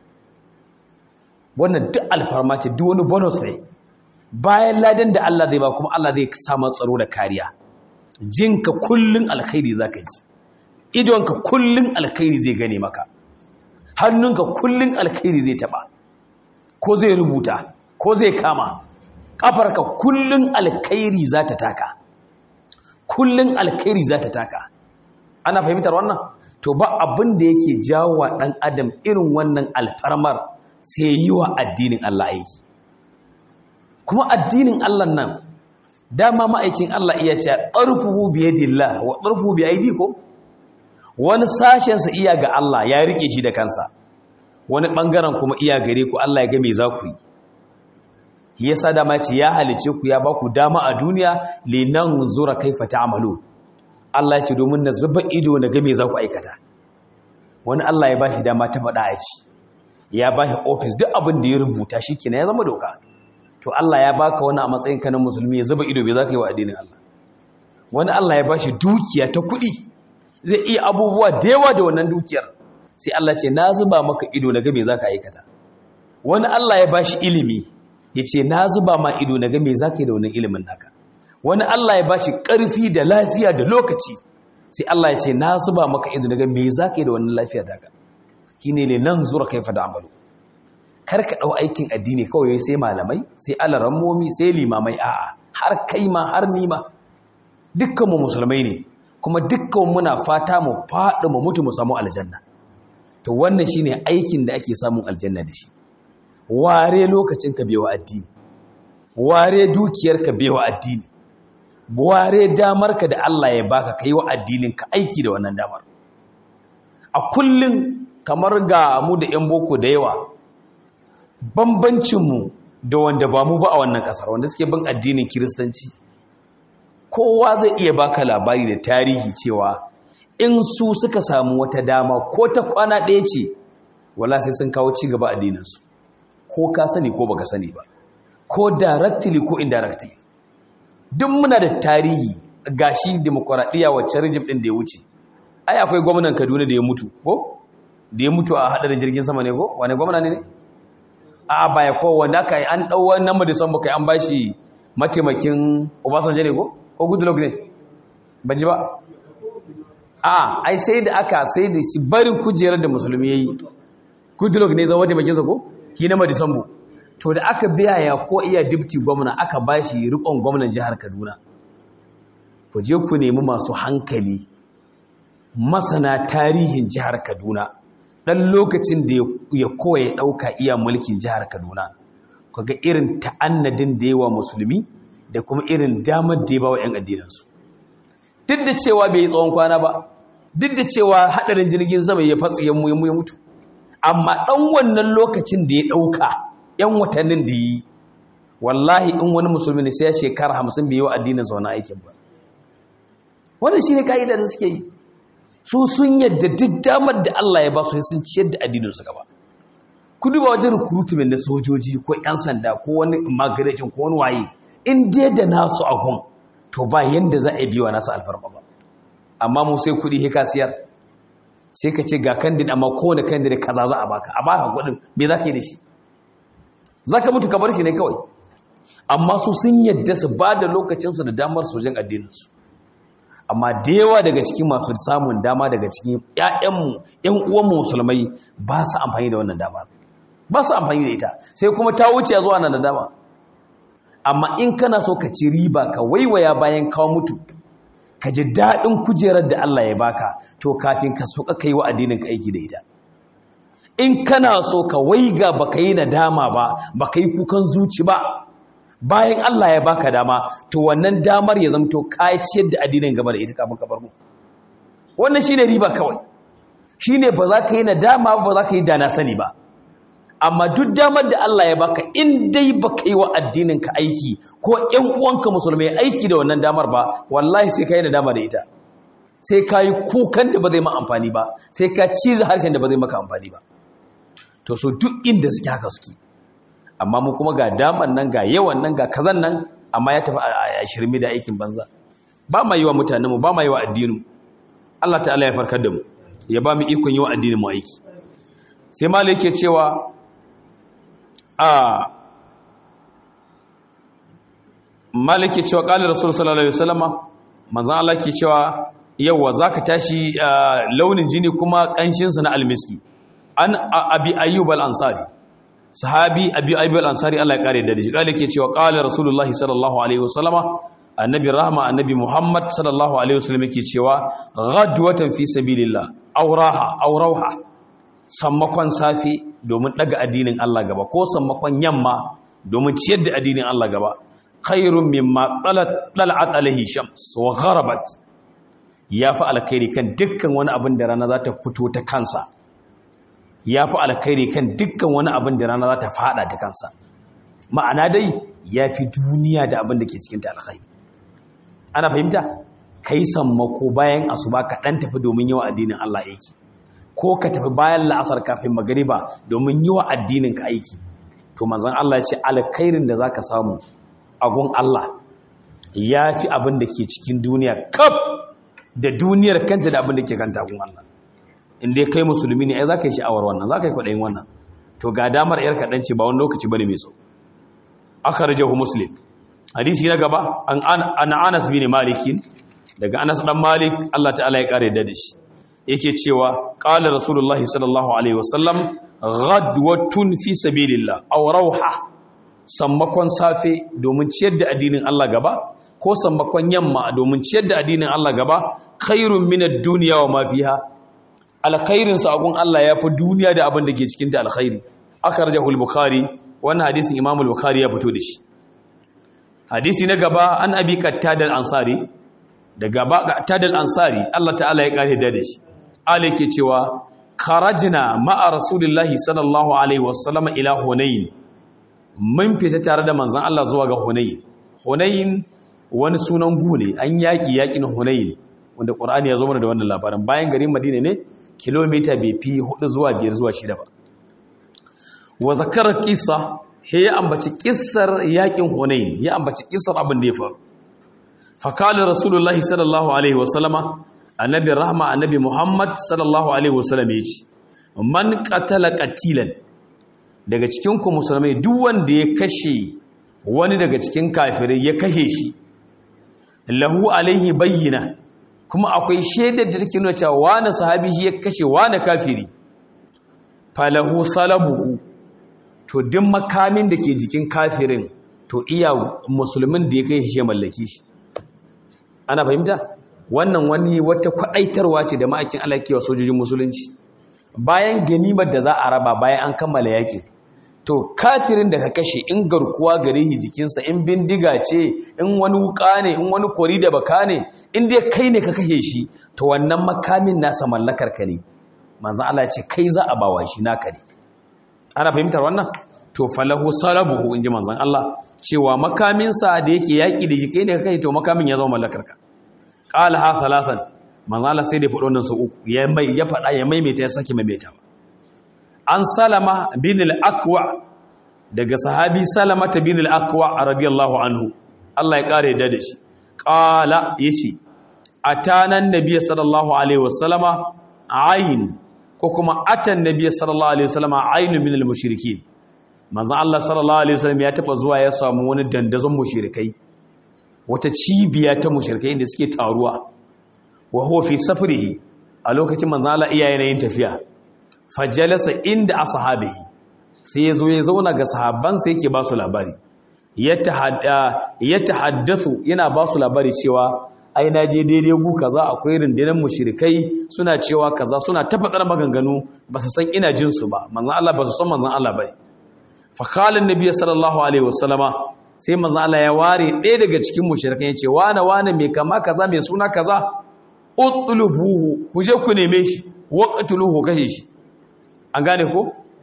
wannan duk alfarma ce duk wani bonus ne bayan ladan da Allah zai ba kuma Allah zai sama tsaro da kariya jinka kullun alkhairi zaka ji idonka kullun alkhairi zai gane maka hannunka kullun alkhairi zai taba ko zai rubuta ko zai kama kafarka kullun alkhairi za ta taka kullun alkhairi za ta taka ana fahimtar wannan to ba abin da yake jawo wa ɗan adam irin wannan alfarmar sai yi wa addinin Allah aiki kuma addinin Allah nan dama ma'aikin Allah iya ce ƙarfuhu bi yadillah wa ƙarfuhu bi aidikum wani sashensa iya ga Allah ya rike shi da kansa wani ɓangaren kuma iya gare ku Allah ya ga me za ku yi yasa dama ce ya halice ku ya ba ku dama a duniya linan zura kaifa ta'malu Allah ya ce domin na zuba ido na ga me za ku aikata wani Allah ya ba shi dama ta faɗa a ci ya ba shi ofis duk abin da ya rubuta shi kina ya zama doka to Allah ya baka wani a matsayin ka na musulmi ya zuba ido bai za ka yi wa addinin Allah wani Allah ya ba shi dukiya ta kuɗi zai iya abubuwa da yawa da wannan dukiyar sai Allah ce na zuba maka ido na ga me za ka aikata wani Allah ya ba shi ilimi ya ce na zuba ma ido na ga me za ka yi da wannan ilimin naka wani Allah ya ba shi ƙarfi da lafiya da lokaci sai Allah ya ce na zuba maka ido na ga me za ka yi da wannan lafiya taka shi ne nan zura kai fa da amalu kar ka ɗau aikin addini kawai sai malamai sai alarammomi sai limamai a'a har kai ma har nima dukkanmu musulmai ne kuma dukkan muna fata mu faɗi mu mutu mu samu aljanna to wannan shine aikin da ake samun aljanna da shi ware lokacin ka bewa addini ware dukiyar ka bewa addini ware damar ka da Allah ya baka kai wa addinin ka aiki da wannan damar a kullun kamar ga mu da yan boko da yawa bambancin mu da wanda ba mu ba a wannan kasar wanda suke bin addinin kiristanci kowa zai iya baka labari da tarihi cewa in su suka samu wata dama ko ta kwana ɗaya ce wala sai sun kawo ci gaba addininsu ko ka sani ko baka sani ba ko directly ko indirectly duk muna da tarihi gashi demokuraɗiyya wacce rijim ɗin da ya wuce ai akwai gwamnan kaduna da ya mutu ko da ya mutu a haɗarin jirgin sama ne ko wane gwamna ne ne a baya ko wanda aka yi an ɗau wannan madisan baka an bashi mataimakin obasanjo ne ko ko goodluck ne ban ji ba a ai sai da aka sai da shi barin kujerar da musulmi ya yi goodluck ne zama mataimakinsa ko ki na madisambu to da aka biya ya ko iya dipti gwamna aka ba shi rikon gwamnan jihar kaduna ku je ku nemi masu hankali masana tarihin jihar kaduna ɗan lokacin da ya koya ɗauka iya mulkin jihar kaduna ku ga irin ta'annadin da yawa musulmi da kuma irin damar da ya ba wa 'yan addinansu duk da cewa bai yi tsawon kwana ba duk da cewa haɗarin jirgin sama ya fatsi ya mutu amma ɗan wannan lokacin da ya ɗauka 'yan watannin da yi wallahi in wani musulmi ne sai ya shekara hamsin bai yi wa addinin zaune aikin ba wannan shi ne ka'ida da suke yi su sun yadda duk damar da Allah ya ba su sun ciyar da addininsu gaba ku duba wajen recruitment na sojoji ko 'yan sanda ko wani immigration ko wani waye in dai da nasu agun to ba yanda za a biwa nasu alfarma ba amma mu sai kudi hika siyar sai ka ce ga kandid amma kowane kandid kaza za a baka a baka kudin me za ka yi da shi za ka mutu ka bar shi ne kawai amma su sun yadda su ba da lokacinsu da damar sojin addininsu amma da yawa daga cikin masu samun dama daga cikin ƴaƴanmu ƴan uwanmu musulmai ba su amfani da wannan dama ba su amfani da ita sai kuma ta wuce zuwa nan da dama amma in kana so ka ci riba ka waiwaya bayan kawo mutu ka ji daɗin kujerar da Allah ya baka to kafin ka so ka yi wa addinin ka aiki da ita in kana so ka waiga baka yi nadama ba baka yi kukan zuci ba bayan Allah ya baka dama to wannan damar ya zamto ka ciyar da addinin gaba da ita kafin ka bar mu wannan shine riba kawai shine ba za ka yi nadama ba za ka yi dana sani ba amma duk damar da Allah ya baka in dai baka yi wa addinin ka aiki ko ƴan uwanka musulmai aiki da wannan damar ba wallahi sai ka yi nadama da ita sai ka yi kukan da ba zai ma amfani ba sai ka ciza harshen da ba zai maka amfani ba to so duk inda suke haka suke amma mu kuma ga daman nan ga yawan nan ga kazan nan amma ya tafi a shirme da aikin banza ba ma yi wa mutanenmu ba ma yi wa addinin Allah ta'ala ya farkar da mu ya ba mu ikon yi wa addinin mu aiki sai malai yake cewa a malai yake cewa qala rasul sallallahu alaihi wasallama manzon Allah ke cewa yawa zaka tashi launin jini kuma kanshin sa na almiski an abi ayyub al-ansari sahabi abi ayyub al-ansari Allah ya kare da shi kale ke cewa qala rasulullahi sallallahu alaihi wasallama annabi rahma annabi muhammad sallallahu alaihi wasallam yake cewa ghadwatan fi sabilillah auraha aurauha sammakon safi domin daga addinin Allah gaba ko sammakon yamma domin ciyar da addinin Allah gaba khairun mimma talat talat alaihi shams wa gharabat yafi alkhairi kan dukkan wani abin da rana za ta fito ta kansa ya fi alkhairi kan dukkan wani abin da rana za ta fada ta kansa ma'ana dai ya fi duniya da abin da ke cikin ta alkhairi ana fahimta kai sammako bayan asuba ka dan tafi domin yi wa addinin Allah aiki ko ka tafi bayan la'asar kafin magariba domin yi wa addinin ka aiki to manzon Allah ya ce alkhairin da zaka samu a gun Allah ya fi abin da ke cikin duniya kaf da duniyar kanta da abin da ke kanta gun Allah inda kai musulmi ne ai za ka yi sha'awar wannan za ka yi kwaɗayin wannan to ga damar yar kaɗan ce ba wani lokaci ba ne mai so aka rajahu muslim hadisi na gaba an anas bin malikin daga anas dan malik Allah ta'ala ya kare da shi yake cewa qala rasulullahi sallallahu alaihi wasallam ghadwatun fi sabilillah aw rawha sammakon safe domin ciyar da addinin Allah gaba ko sammakon yamma domin ciyar da addinin Allah gaba khairun minad dunya wa ma fiha alkhairin saƙon Allah ya fi duniya da abin da ke cikin da alkhairi aka raja bukhari wannan hadisin imamul bukhari ya fito da shi hadisi na gaba an abi qattadal ansari da gaba qattadal ansari Allah ta'ala ya kare da shi ale ke cewa kharajna ma'a rasulillahi sallallahu alaihi wasallam ila hunain mun fita tare da manzon Allah zuwa ga hunain hunain wani sunan gune an yaki yakin hunain wanda qur'ani ya zo mana da wannan labarin bayan garin madina ne kilomita bai fi hudu zuwa biyar zuwa shida ba wa zakarar kisa he ya ambaci kissar yakin hunain ya ambaci kissar abin da ya faru fakalin rasulullahi sallallahu alaihi wasallama annabi rahma annabi muhammad sallallahu alaihi wasallam ya ce man qatala qatilan daga cikin ku musulmai duk wanda ya kashe wani daga cikin kafirai ya kashe shi lahu alaihi bayyina kuma akwai shaidar da take nuna cewa wani sahabi shi ya kashe wani kafiri falahu salabuhu to duk makamin da ke jikin kafirin to iya musulmin da ya kai shi ya mallaki shi ana fahimta wannan wani wata kwadaitarwa ce da ma'aikin Allah ke wa sojojin musulunci bayan ganimar da za a raba bayan an kammala yaƙi to kafirin da ka kashe in garkuwa gare shi jikinsa in bindiga ce in wani wuka ne in wani kori da baka ne in dai kai ne ka kashe shi to wannan makamin nasa mallakar ka ne manzon Allah ya ce kai za a bawa shi naka ne ana fahimtar wannan to falahu salabuhu inji manzon Allah cewa makamin sa da yake yaki da shi kai ne ka kashe to makamin ya zama mallakar ka qala ha thalathan manzon Allah sai da faɗo nan su uku ya mai ya faɗa ya maimaita ya saki maimaita an salama bin al-akwa daga sahabi salama ta bin al-akwa radiyallahu anhu Allah ya kare da shi qala yace atanan nabiy sallallahu alaihi wasallama ayn ko kuma atan nabiy sallallahu alaihi wasallama ayn min al-mushrikin manzo Allah sallallahu alaihi wasallam ya taba zuwa ya samu wani dandazon mushrikai wata cibiya ta mushrikai da suke taruwa wa huwa fi safrihi a lokacin manzo Allah iya yanayin tafiya fajalasa inda ashabihi sai yazo ya zauna ga sahabbansa yake ba su labari ya tahaddathu yana ba su labari cewa ai na je daidai gu kaza akwai rundunar mushrikai suna cewa kaza suna ta faɗar maganganu ba su san ina jin su ba manzon Allah ba su san manzon Allah bane fa qala annabi sallallahu alaihi wasallama sai manzon Allah ya ware ɗaya daga cikin mushrikai ya ce wane wane mai kama kaza mai suna kaza utlubuhu ku je ku neme shi waqtuluhu kashe shi an gane ko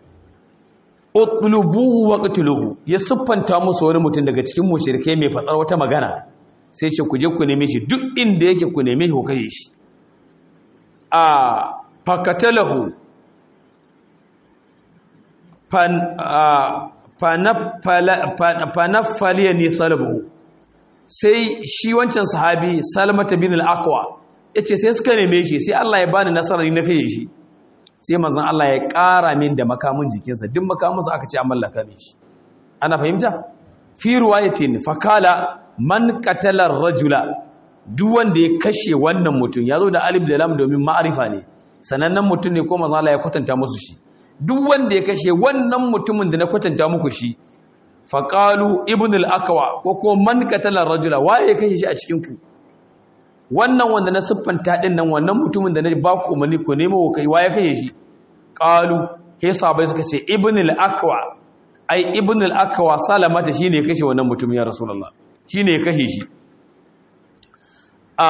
utlubuhu waqtuluhu ya siffanta musu wani mutum daga cikin mushrikai mai fatsar wata magana sai ce ku je ku neme shi duk inda yake ku neme shi ku kashe shi a fakatalahu fan fanaffaliya ni salbuhu sai shi wancan sahabi salmata bin al-aqwa yace sai suka neme shi sai Allah ya bani nasara ni na kashe shi sai manzon Allah ya ƙara min da makamin jikinsa duk makaminsa aka ce an mallaka min shi ana fahimta fi ruwayatin fakala man qatala rajula duk wanda ya kashe wannan mutum ya zo da alif da lam domin ma'arifa ne sanannen mutum ne ko manzon Allah ya kwatanta musu shi duk wanda ya kashe wannan mutumin da na kwatanta muku shi faqalu ibn al-aqwa ko ko man qatala rajula waye ya kashe shi a cikin ku wannan wanda na siffanta din nan wannan mutumin da na ba ku umarni ku nemo wa kai waye kashe shi qalu ke sahabbai suka ce ibn al-aqwa ai ibn al-aqwa salamata shine kashe wannan mutumin ya rasulullah shine kashe shi a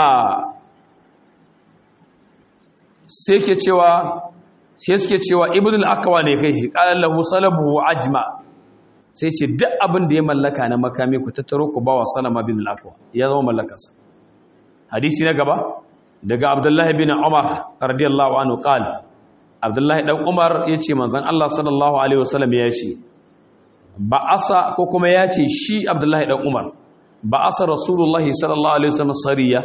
sai ke cewa sai suke cewa ibn al-aqwa ne kai shi qala lahu salabu ajma sai ce duk abin da ya mallaka na makami ku tattaro ku bawa salama bin al-aqwa ya zama mallakarsa hadisi na gaba daga abdullahi bin umar radiyallahu anhu qala abdullahi dan umar yace manzon Allah sallallahu alaihi wasallam ya ce ba'asa ko kuma ya ce shi abdullahi dan umar ba'asa rasulullahi sallallahu alaihi wasallam sariya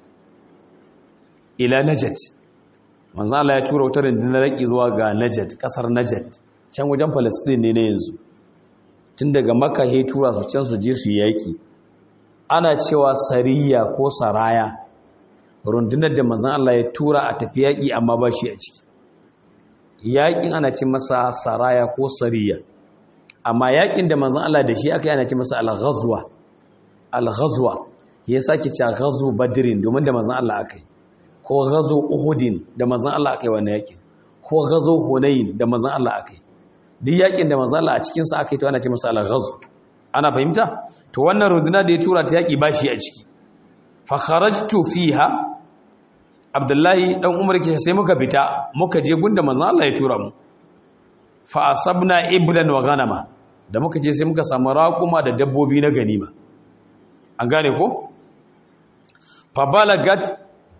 ila najat manzon Allah ya tura wutar rundunar raki zuwa ga najat kasar najat can wajen palestine ne na yanzu tun daga makka he tura su can su je su yaki ana cewa sariya ko saraya rundunar da manzon Allah ya tura a tafi yaki amma ba shi a ciki yakin ana ce masa saraya ko sariya amma yakin da manzon Allah da shi aka yi ana ce masa al-ghazwa al-ghazwa ya sake cewa ghazwu badrin domin da manzon Allah aka yi ko ghazwu uhudin da manzon Allah aka yi wannan yakin ko ghazwu hunain da manzon Allah aka yi duk yakin da manzon Allah a cikin sa aka yi to ana ce masa al-ghazw ana fahimta to wannan runduna da ya tura ta yaki bashi a ciki fa kharajtu fiha abdullahi dan umar ke sai muka fita muka je gunda manzon Allah ya tura mu fa asabna iblan wa ghanama da muka je sai muka samu raquma da dabbobi na ganima an gane ko fa balagat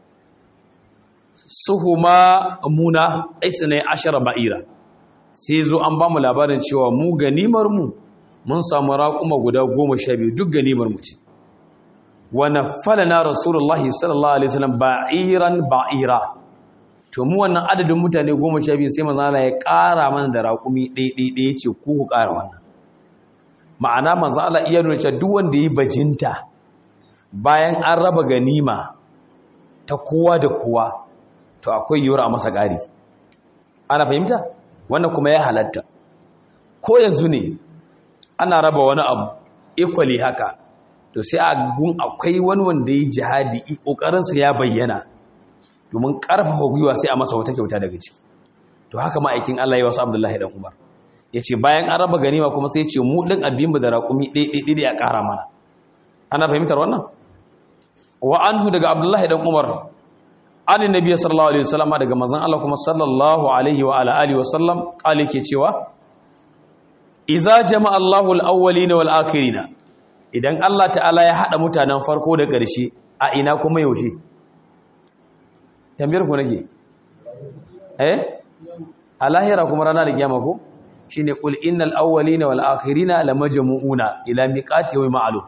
suhuma muna aisna ashara ba'ira sai zo an ba mu labarin cewa mu ganimar mu mun samu raquma guda 12 duk ganimar mu ce wa naffalana rasulullahi sallallahu alaihi wasallam ba'iran ba'ira to mu wannan adadin mutane 12 sai manzo Allah ya ƙara mana da raƙumi ɗaya ɗaya ce ku ku ƙara wannan ma'ana manzo Allah iya nuna cewa duk wanda yi bajinta bayan an raba ganima ta kowa da kowa to akwai yiwuwar a masa ƙari ana fahimta wannan kuma ya halatta ko yanzu ne ana raba wani abu equally haka to sai a gun akwai wani wanda ya jihadi ƙoƙarinsa ya bayyana domin ƙarfafa gwiwa sai a masa wata kyauta daga ciki to haka ma'aikin Allah ya wasu Abdullahi dan Umar ya ce bayan an raba ganima kuma sai ya ce mu ɗin abin mu da raƙumi ɗaiɗaiɗi ya ƙara mana ana fahimtar wannan wa anhu daga Abdullahi dan Umar an nabi sallallahu alaihi wasallam daga manzon Allah kuma sallallahu alaihi wa ala alihi wasallam kale ke cewa iza jama'a Allahu al-awwalina wal akhirina idan Allah ta'ala ya haɗa mutanen farko da ƙarshe a ina kuma yaushe tambayar ku nake eh a lahira kuma rana da kiyama ko shine qul innal awwalina wal akhirina lamajmu'una ila miqati yawmin ma'lum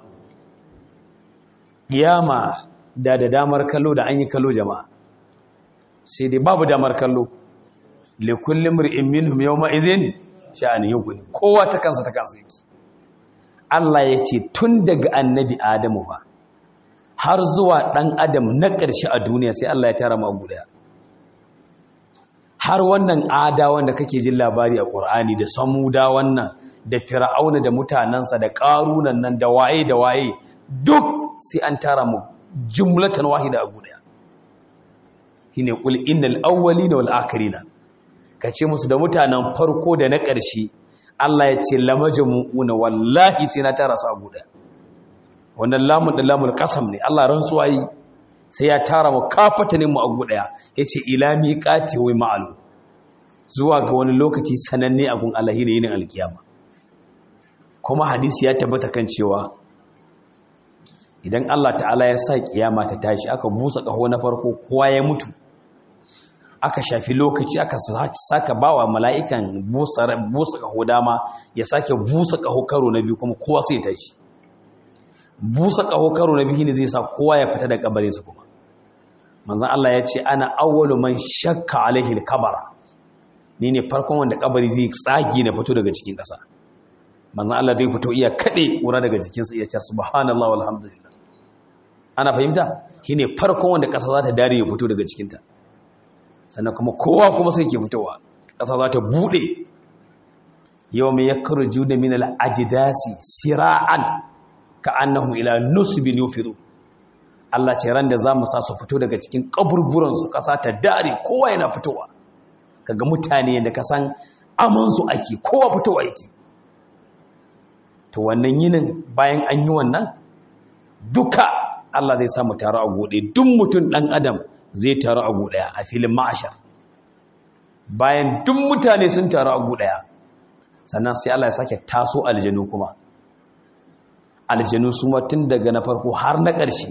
kiyama da da damar kallo da an yi kallo jama'a sai dai babu damar kallo li kulli imrin minhum yawma idhin sha'ani yughni kowa ta kansa ta kansa yake Allah ya ce tun daga annabi Adamu ba har zuwa ɗan adam na ƙarshe a duniya sai Allah ya tara mu a guda har wannan ada wanda kake jin labari a ƙur'ani da samuda wannan da fir'auna da mutanensa da ƙarunan nan da waye da waye duk sai an tara mu jumlatan wahida a guda shine qul innal awwalina wal akhirina kace musu da mutanen farko da na ƙarshe Allah ya ce lamajmu'una wallahi sai na tara su a guda wannan lamun da lamul qasam ne Allah rantsuwa yi sai ya tara mu kafatanin mu a guda yace ila miqati wa ma'alu zuwa ga wani lokaci sananne a gun Allah ne yin alkiyama kuma hadisi ya tabbata kan cewa idan Allah ta'ala ya sa kiyama ta tashi aka busa kaho na farko kowa ya mutu aka shafi lokaci aka saka bawa mala'ikan busa kaho dama ya sake busa kaho karo na biyu kuma kowa sai ya tashi busa kaho karo na biyu ne zai sa kowa ya fita da kabarinsa kuma manzon Allah ya ce ana awwalu man shakka alaihi al-kabara ni ne farkon wanda kabari zai tsage na fito daga cikin ƙasa manzan Allah zai fito iya kaɗe ƙura daga jikinsa iya ce subhanallah walhamdulillah ana fahimta shi ne farkon wanda ƙasa za ta dare ya fito daga cikinta sannan kuma kowa kuma sai ke fitowa ƙasa za ta buɗe yau mai ya karju da minal ajidasi sira'an ka annahu ila nusbin yufiru Allah ce ran da za mu sa su fito daga cikin kaburburansu ƙasa ta dare kowa yana fitowa kaga mutane da ka san amansu ake kowa fitowa yake to wannan yinin bayan an yi wannan duka Allah zai samu taro a gode duk mutum ɗan adam zai taro a godaya a filin ma'ashar bayan duk mutane sun taro a godaya sannan sai Allah ya sake taso aljanu kuma aljanu su tun daga na farko har na ƙarshe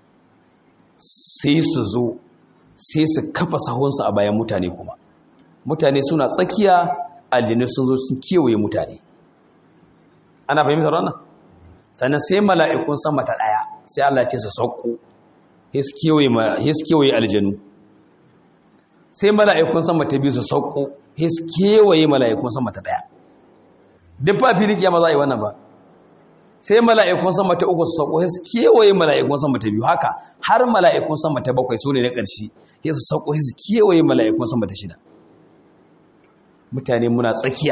sai su zo sai su kafa sahunsu a bayan mutane kuma mutane suna tsakiya aljanu sun zo sun kewaye mutane ana fahimtar wannan sannan sai mala'ikun sama ta ɗaya sai Allah ce su sauko ya su kewaye aljanu sai mala'ikun sama ta biyu su sauko ya su kewaye mala'ikun sama ta ɗaya duk ba fili kiyama za a yi wannan ba sai mala'ikun sama ta uku su sauko ya su kewaye mala'ikun sama ta biyu haka har mala'ikun sama ta bakwai su ne na ƙarshe ya su sauko ya su kewaye mala'ikun sama ta shida mutane muna tsakiya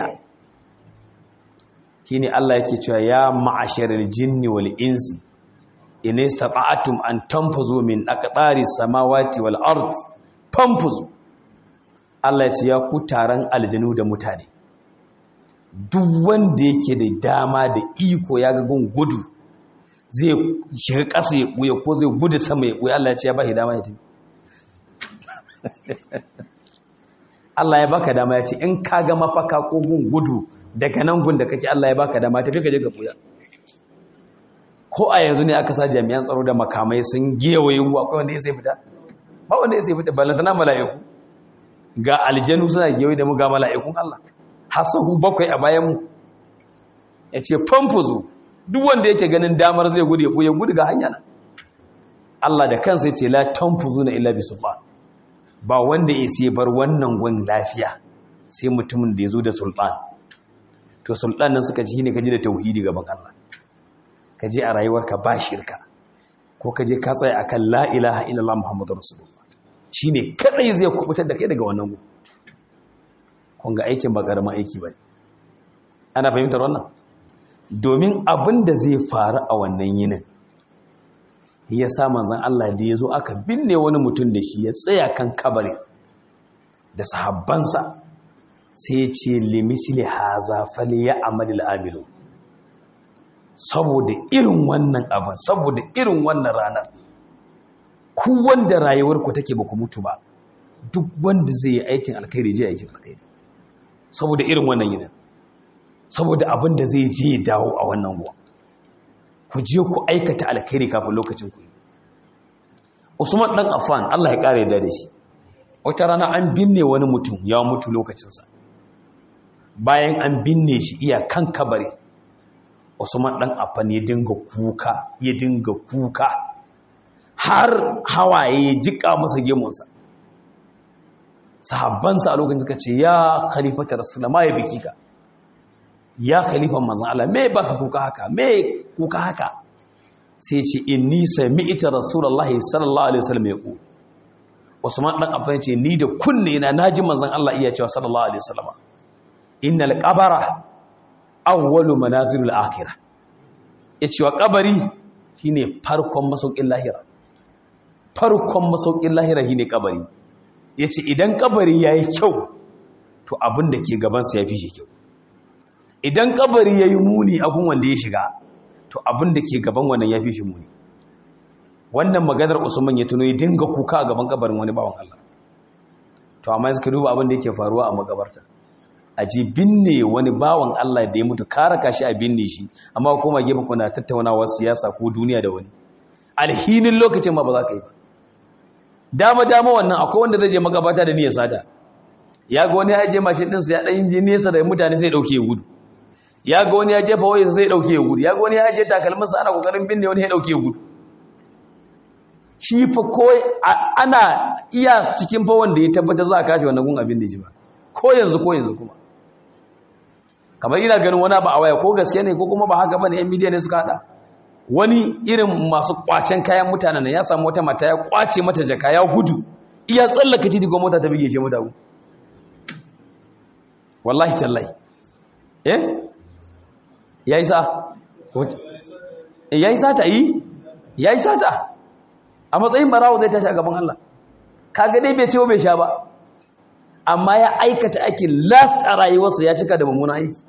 shine Allah yake cewa ya ma'asharal jinni wal insi in istata'tum an tanfuzu min aqdari samawati wal ard fanfuzu Allah ya ce ya ku taron aljanu da mutane duk wanda yake da dama da iko ya ga gun gudu zai shiga ƙasa ya ɓuya ko zai gudu sama ya ɓuya Allah ya ce ya ba shi dama ya tafi Allah ya baka dama ya ce in ka ga mafaka ko gun gudu daga nan gun da kake Allah ya baka dama tafi ka je ka buya ko a yanzu ne aka sa jami'an tsaro da makamai sun gewaye mu akwai wanda ya sai fita ba wanda ya sai fita ballantana mala'iku ga aljanu suna gewaye da mu ga mala'ikun Allah hasahu bakwai a bayan mu ya ce famfuzu duk wanda yake ganin damar zai gudu ya buya gudu ga hanya nan Allah da kansa ya ce la tanfuzuna illa bisultan ba wanda ya sai bar wannan gun lafiya sai mutumin da ya zo da sultan to sultan nan suka ji ne ka ji da tauhidi gaban Allah ka je a rayuwarka ba shirka ko ka je ka tsaya akan la ilaha illallah muhammadur rasulullah shine kadai zai kubutar da kai daga wannan gun kun ga aikin ba karamin aiki bane ana fahimtar wannan domin abin da zai faru a wannan yinin ya sa manzan Allah da ya zo aka binne wani mutum da shi ya tsaya kan kabari da sahabbansa sai ce limisili haza fali ya amalil amilu saboda irin wannan abin saboda irin wannan ranar ku wanda rayuwarku take ba ku mutu ba duk wanda zai yi aikin alkhairi je aikin alkhairi saboda irin wannan yinin saboda abin da zai je dawo a wannan ruwa ku je ku aikata alkhairi kafin lokacin ku Usman dan Affan Allah ya kare da shi wata rana an binne wani mutum ya mutu lokacinsa bayan an binne shi iya kan kabari Usman dan Affan ya dinga kuka ya dinga kuka har hawaye ya jika masa gemunsa sahabbansa a lokacin suka ce ya khalifata rasulullah ma ya biki ka ya khalifan manzon Allah me baka kuka haka me kuka haka sai ce inni sami'ta rasulullahi sallallahu alaihi wasallam yaqul Usman dan Affan ce ni da kunne na naji manzon Allah iya cewa sallallahu alaihi wasallam innal qabara awwalu manazilul akhirah yace wa kabari shine farkon masaukin lahira farkon masaukin lahira shine kabari yace idan kabari yayi kyau to abin da ke gaban sa yafi shi kyau idan kabari yayi muni abun wanda ya shiga to abin da ke gaban wannan yafi shi muni wannan maganar Usman ya tuno ya dinga kuka a gaban kabarin wani bawan Allah to amma suka duba abin da yake faruwa a magabarta a ji binne wani bawan Allah da ya mutu kara kashi a binne shi amma kuma gefe kuna tattaunawa siyasa ko duniya da wani alhinin lokacin ma ba za ka yi ba dama dama wannan akwai wanda zai je magabata da niyyar sata ya ga wani ya je mashin ɗinsa ya ɗan ji nesa da mutane sai ɗauke ya gudu ya ga wani ya je fawai sai ɗauke ya gudu ya ga wani ya je takalminsa ana kokarin binne wani ya ɗauke ya gudu shi fa ko ana iya cikin fa wanda ya tabbata za a kashe wannan gun abin da ji ba ko yanzu ko yanzu kuma kamar ina ganin wani ba a waya ko gaske ne ko kuma ba haka bane yan midiya ne suka hada wani irin masu kwacen kayan mutanen ya samu wata mata ya kwace mata jaka ya gudu iya tsallaka titi ko mota ta bige shi mutagu wallahi tallahi eh yayi sa yayi sata yi yayi sata a matsayin barawo zai tashi a gaban Allah kaga dai bai ce bai sha ba amma ya aikata aikin last a rayuwarsa ya cika da mummuna aiki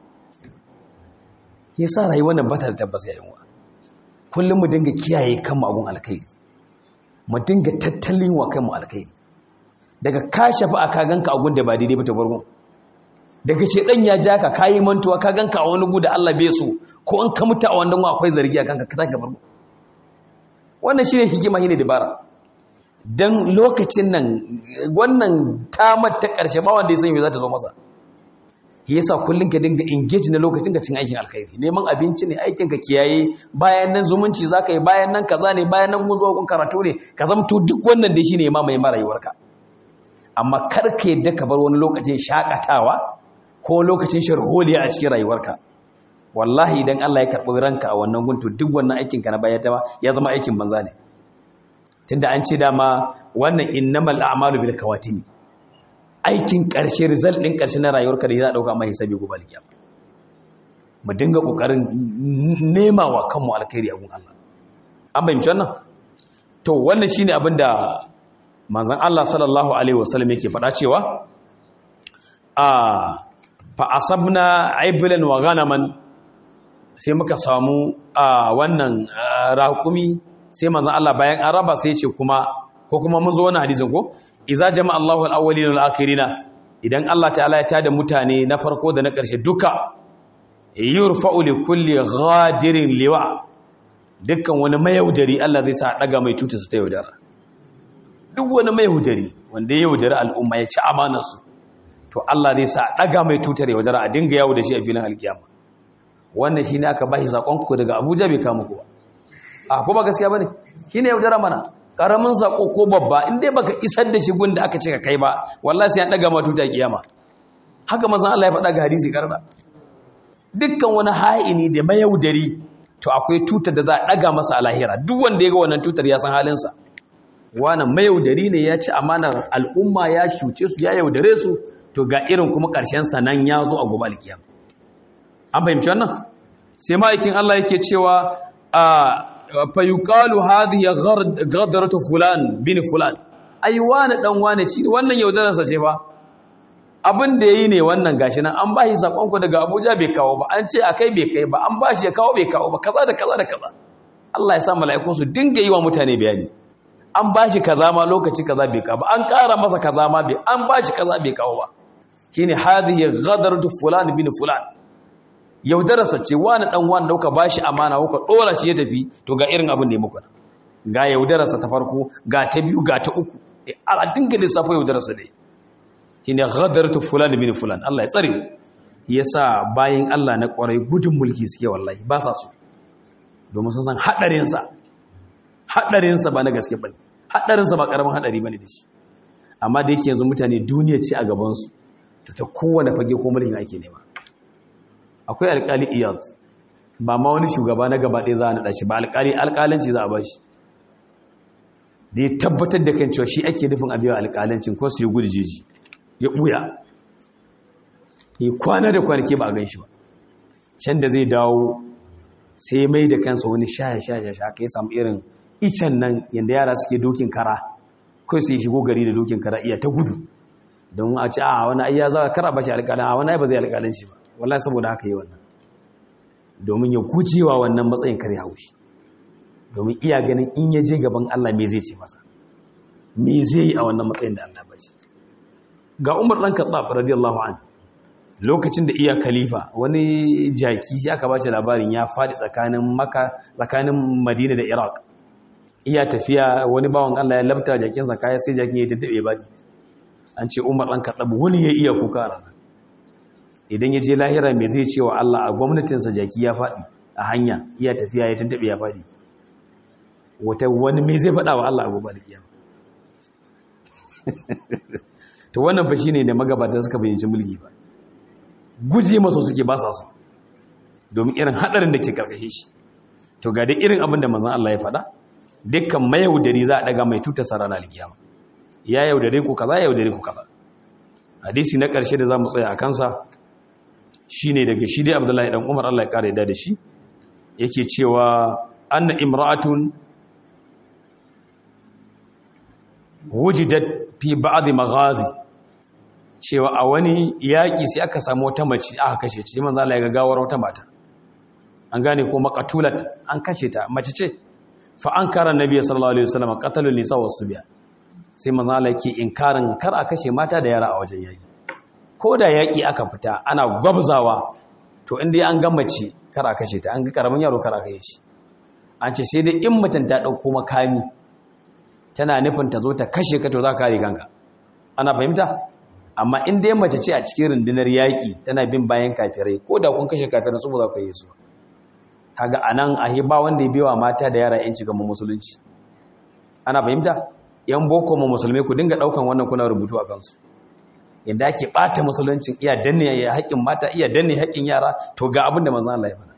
yasa rayuwar nan bata da tabbas yayin wa kullum mu dinga kiyaye kanmu abun alkhairi mu dinga tattalin wa kanmu alkhairi daga ka shafi a ka ganka a da ba daidai ba ta bargo daga ce dan ya ja ka kayi mantuwa ka ganka a wani gu da Allah bai so ko an ka mutu a wannan akwai zargi a kanka ka taka bargo wannan shine hikima shine dabara dan lokacin nan wannan tamar ta karshe ba wanda ya san me za ta zo masa yasa kullun ka dinga engage na lokacin ka cin aikin alkhairi neman abinci ne aikin ka kiyaye bayan nan zumunci zaka yi bayan nan kaza ne bayan nan zuwa kun karatu ne ka zamto duk wannan da shine ma mai rayuwarka amma kar ka yadda ka bar wani lokacin shakatawa ko lokacin sharholiya a cikin rayuwarka wallahi idan Allah ya karɓi ranka a wannan guntu duk wannan aikin ka na baya ta ya zama aikin banza ne tunda an ce dama wannan innamal a'malu bil kawatimi aikin ƙarshe result ɗin ƙarshe na rayuwarka da za a ɗauka mai hisabi gobe alkiyama mu dinga ƙoƙarin nema wa kanmu alkhairi a gun Allah an bayyance wannan to wannan shine abin da manzon Allah sallallahu alaihi wasallam yake faɗa cewa a fa asabna iblan wa ghanaman sai muka samu a wannan raƙumi sai manzon Allah bayan an raba sai ya ce kuma ko kuma mun zo wannan hadisin ko iza jama Allahu al-awwalina wal-akhirina idan Allah ta'ala ya tada mutane na farko da na ƙarshe duka yurfa'u li kulli ghadirin liwa dukkan wani mayaudari Allah zai sa daga mai tuta su ta yaudara duk wani mayaudari wanda ya yaudari al'umma ya ci amanar su to Allah zai sa daga mai tutar yaudara a dinga yawo da shi a filin alkiyama wannan shine aka bashi sakon ku daga Abuja bai kama ku ba a ko ba gaskiya bane shine yaudara mana karamin sako ko babba in dai baka isar da shi gun da aka ce ka kai ba wallahi sai an daga ma tuta kiyama haka manzon Allah ya faɗa ga hadisi karda dukkan wani ha'ini da mayaudari to akwai tutar da za a daga masa a lahira duk wanda ya ga wannan tutar ya san halinsa wannan mayaudari ne ya ci amanar al'umma ya shuce su ya yaudare su to ga irin kuma ƙarshen sa nan ya zo a gobe alkiyama an fahimci wannan sai ma'aikin Allah yake cewa a fayuqalu hadhihi ghadratu fulan bin fulan ai wani dan wani shi wannan yaudaran sa ce fa abin da yayi ne wannan gashi nan an bashi sakon ku daga Abuja bai kawo ba an ce akai bai kai ba an bashi ya kawo bai kawo ba kaza da kaza da kaza Allah ya sa mala'ikun su dinga yi wa mutane bayani an bashi kaza ma lokaci kaza bai kawo ba an ƙara masa kaza ma bai an bashi kaza bai kawo ba shine hadhihi ghadratu fulan bin fulan yaudararsa ce wani dan wani dauka bashi amana kuka dora shi ya tafi to ga irin abin da ya muku ga yaudararsa ta farko ga ta biyu ga ta uku a dinga lissafo yaudararsa dai shine ghadartu fulan bin fulan Allah ya tsare yasa bayin Allah na kwarai gudun mulki suke wallahi ba sa so domin sun san hadarin sa hadarin sa ba na gaske bane hadarin sa ba karamin hadari bane da shi amma da yake yanzu mutane duniya ce a gaban su to ta kowane fage ko mulkin ake nema akwai alƙali iyad ba ma wani shugaba na gaba ɗaya za a naɗa shi ba alƙali alƙalanci za a ba shi da ya tabbatar da kan cewa shi ake nufin abiyawa alƙalancin ko su yi gudu jeji ya ɓuya ya kwana da kwanaki ba a gan shi ba can da zai dawo sai mai da kansa wani shaya-shaya ka ya samu irin icen nan yadda yara suke dokin kara kai su yi shigo gari da dokin kara iya ta gudu don a ce a wani ayya za a kara ba shi alƙalin a wani ai ba zai alƙalin shi ba wallahi saboda haka yi wannan domin ya gujewa wannan matsayin kare haushi domin iya ganin in ya je gaban Allah me zai ce masa me zai yi a wannan matsayin da Allah ba shi ga Umar dan Khattab radiyallahu anhu lokacin da iya khalifa wani jaki sai aka bace labarin ya fadi tsakanin Makka tsakanin Madina da Iraq iya tafiya wani bawan Allah ya labta jakin sa kaya sai jakin ya tattabe baki an ce Umar dan Khattab wani ya iya kuka ranar idan ya je lahira me zai ce wa Allah a gwamnatin sa jaki ya fadi a hanya iya tafiya ya tattabe ya fadi wata wani me zai fada wa Allah a gobe da kiyama to wannan fa shine da magabatan suka bayyana mulki ba guje maso suke ba sa su domin irin hadarin da ke karkashe shi to ga dai irin abin da manzon Allah ya faɗa dukkan mayaudari za a daga mai tuta sarana alkiyama ya yaudare ku kaza ya yaudare ku kaza hadisi na ƙarshe da zamu tsaya a kansa shine daga shi dai Abdullahi dan Umar Allah ya kare da shi yake cewa anna imra'atun wujidat fi ba'd maghazi cewa a wani yaƙi sai aka samu wata mace aka kashe ce manzo Allah ya ga gawar wata mata an gane ko maqatulat an kashe ta mace ce fa ankara annabi sallallahu alaihi wasallam qatalul nisa wasubiya sai manzo Allah yake inkarin kar a kashe mata da yara a wajen yaƙi ko da yaƙi aka fita ana gwabzawa to inda an ga mace kar a kashe ta an ga karamin yaro kar a kashe shi an ce sai dai in mutum ta dauko makami tana nufin ta zo ta kashe ka to za ka kare kanka ana fahimta amma in dai mace ce a cikin rundunar yaƙi tana bin bayan kafirai ko da kun kashe kafirai su ba za ku yi su kaga anan ahi ba wanda ya biwa mata da yara yanci ga musulunci ana fahimta yan boko mu musulmai ku dinga daukan wannan kuna rubutu a kansu yadda ake bata musuluncin iya danne haƙƙin mata iya danne haƙƙin yara to ga abin da manzon Allah ya faɗa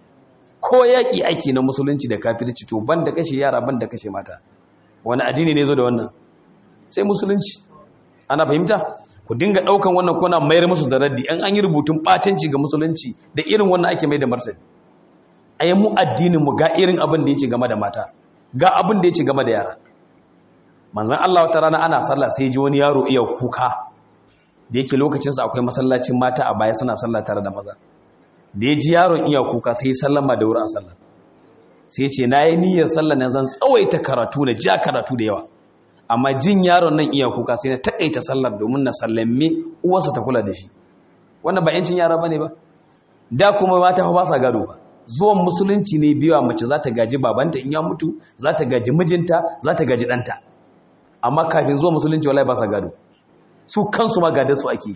ko yaƙi aiki na musulunci da kafirci to banda kashe yara banda kashe mata wani addini ne zo da wannan sai musulunci ana fahimta ku dinga daukan wannan kuna mayar musu da raddi an an yi rubutun batanci ga musulunci da irin wannan ake mai da martani ayi mu addinin mu ga irin abin da yake game da mata ga abin da yake game da yara manzon Allah wata rana ana sallah sai ji wani yaro iya kuka da yake lokacin sa akwai masallacin mata a baya suna sallah tare da maza da ya ji yaron iya kuka sai ya sallama da wurin sallah sai ce na yi niyyar sallah na zan tsawaita karatu na ja karatu da yawa amma jin yaron nan iya kuka sai na takaita sallar domin na sallame uwarsa ta kula da shi wannan ba yancin yara bane ba da kuma mata ba sa gado ba zuwan musulunci ne biyawa mace za ta gaji babanta in ya mutu za ta gaji mijinta za ta gaji ɗanta amma kafin zuwa musulunci wallahi ba sa gado su kansu ma gadar su ake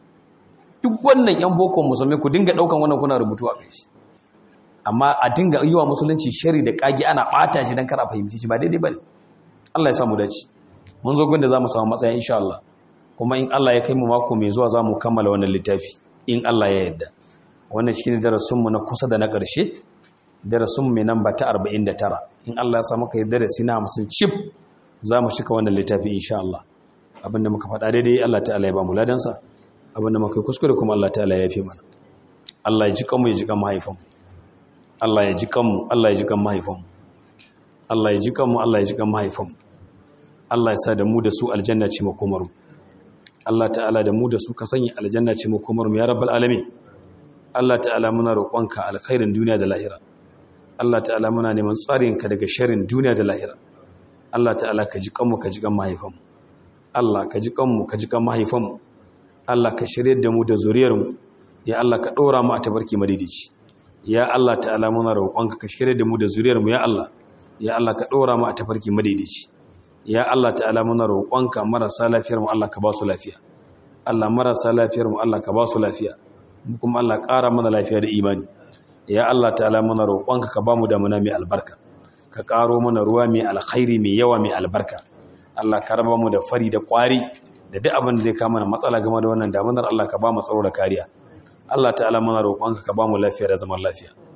duk wannan yan boko musulmi ku dinga ɗaukan wannan kuna rubutu a kai shi amma a dinga yi wa musulunci shari da kage ana ɓata shi don kar a fahimci shi ba daidai ba ne Allah ya samu dace mun zo gunda za mu samu matsaya insha Allah kuma in Allah ya kai mu mako mai zuwa za mu kammala wannan littafi in Allah ya yarda wannan shine darasinmu na kusa da na ƙarshe darasinmu mai namba ta 49 in Allah ya samu kai darasi na 50 chip za mu cika wannan littafi insha Allah abinda muka faɗa daidai Allah ta'ala ya ba mu ladansa abinda muka kuskure kuma Allah ta'ala ya fi mana Allah ya ji kanmu ya ji kan mahaifanmu Allah ya ji kanmu Allah ya ji kan mahaifanmu Allah ya ji kanmu Allah ya ji kan mahaifanmu Allah ya sa da mu da su aljanna ce makomarmu Allah ta'ala da mu da su ka sanya aljanna ce makomarmu ya rabbal alamin Allah ta'ala muna roƙonka alkhairin duniya da lahira Allah ta'ala muna neman tsarinka daga sharrin duniya da lahira Allah ta'ala ka ji kanmu ka ji kan mahaifanmu Allah ka ji kanmu ka ji kan mahaifanmu Allah ka shirye da mu da zuriyarmu ya Allah ka ɗora mu a tabarki madidici ya Allah ta'ala muna roƙonka ka shirye da mu da zuriyarmu ya Allah ya Allah ka ɗora mu a tafarki madidici ya Allah ta'ala muna roƙonka marasa lafiyar mu Allah ka ba su lafiya Allah marasa lafiyar mu Allah ka ba su lafiya mu kuma Allah ƙara mana lafiya da imani ya Allah ta'ala muna roƙonka ka ba mu damuna mai albarka ka ƙaro mana ruwa mai alkhairi mai yawa mai albarka Allah ka raba mu da fari da ƙwari da duk abin da zai kama mana matsala game da wannan damunar Allah ka ba mu tsaro da kariya Allah ta'ala muna roƙonka ka ba mu lafiya da zaman lafiya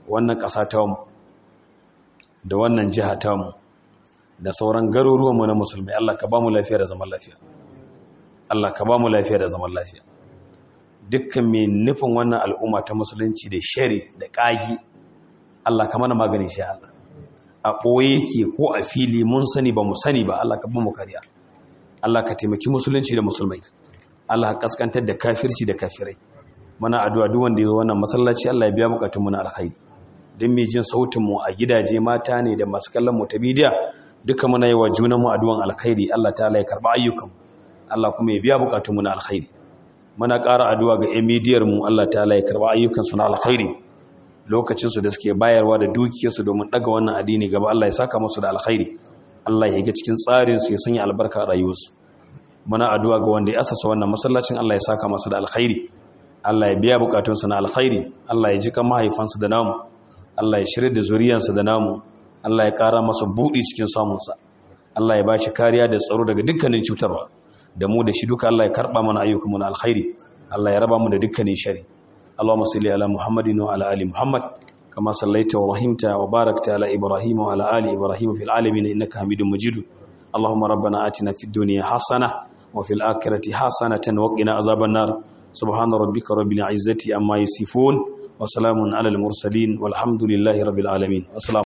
wannan ƙasa ta mu da wannan jiha ta mu da sauran garuruwanmu na musulmi Allah ka ba mu lafiya da zaman lafiya Allah ka ba mu lafiya da zaman lafiya dukkan mai nufin wannan al'umma ta musulunci da shari da ƙagi Allah ka mana magani shi Allah a ɓoye ke ko a fili mun sani ba mu sani ba Allah ka ba mu kariya Allah ka taimaki musulunci da musulmai Allah ka kaskantar da kafirci da kafirai mana addu'a duk wanda ya zo wannan masallaci Allah ya biya bukatun mu na alkhairi dan mai jin sautin mu a gidaje mata ne da masu kallon mu ta bidiya duka muna yi wa junan mu addu'an alkhairi Allah ta'ala ya karba ayyukan Allah kuma ya biya bukatun mu na alkhairi muna ƙara addu'a ga emidiyar mu Allah ta'ala ya karba ayyukan su na alkhairi lokacin su da suke bayarwa da dukiyar su domin daga wannan addini gaba Allah ya saka musu da alkhairi Allah ya ga cikin tsarin su ya sanya albarka a rayuwarsu muna addu'a ga wanda ya asasa wannan masallacin Allah ya saka masa da alkhairi Allah ya biya bukatunsa na alkhairi Allah ya jika mahaifansa da namu Allah ya shirya da zuriyarsa da namu Allah ya kara masa buɗi cikin samunsa Allah ya ba shi kariya da tsaro daga dukkanin cutarwa da mu da shi duka Allah ya karɓa mana ayyukanmu na alkhairi Allah ya raba mu da dukkanin shari Allahumma salli ala Muhammadin wa ala ali Muhammad kama sallaita wa rahimta wa barakta ala Ibrahim wa ala ali Ibrahim fil alamin innaka Hamidum Majid Allahumma rabbana atina fid dunya hasana wa fil akhirati hasanatan wa qina azaban nar سبحان ربك رب العزة أما يصفون وسلام على المرسلين والحمد لله رب العالمين والسلام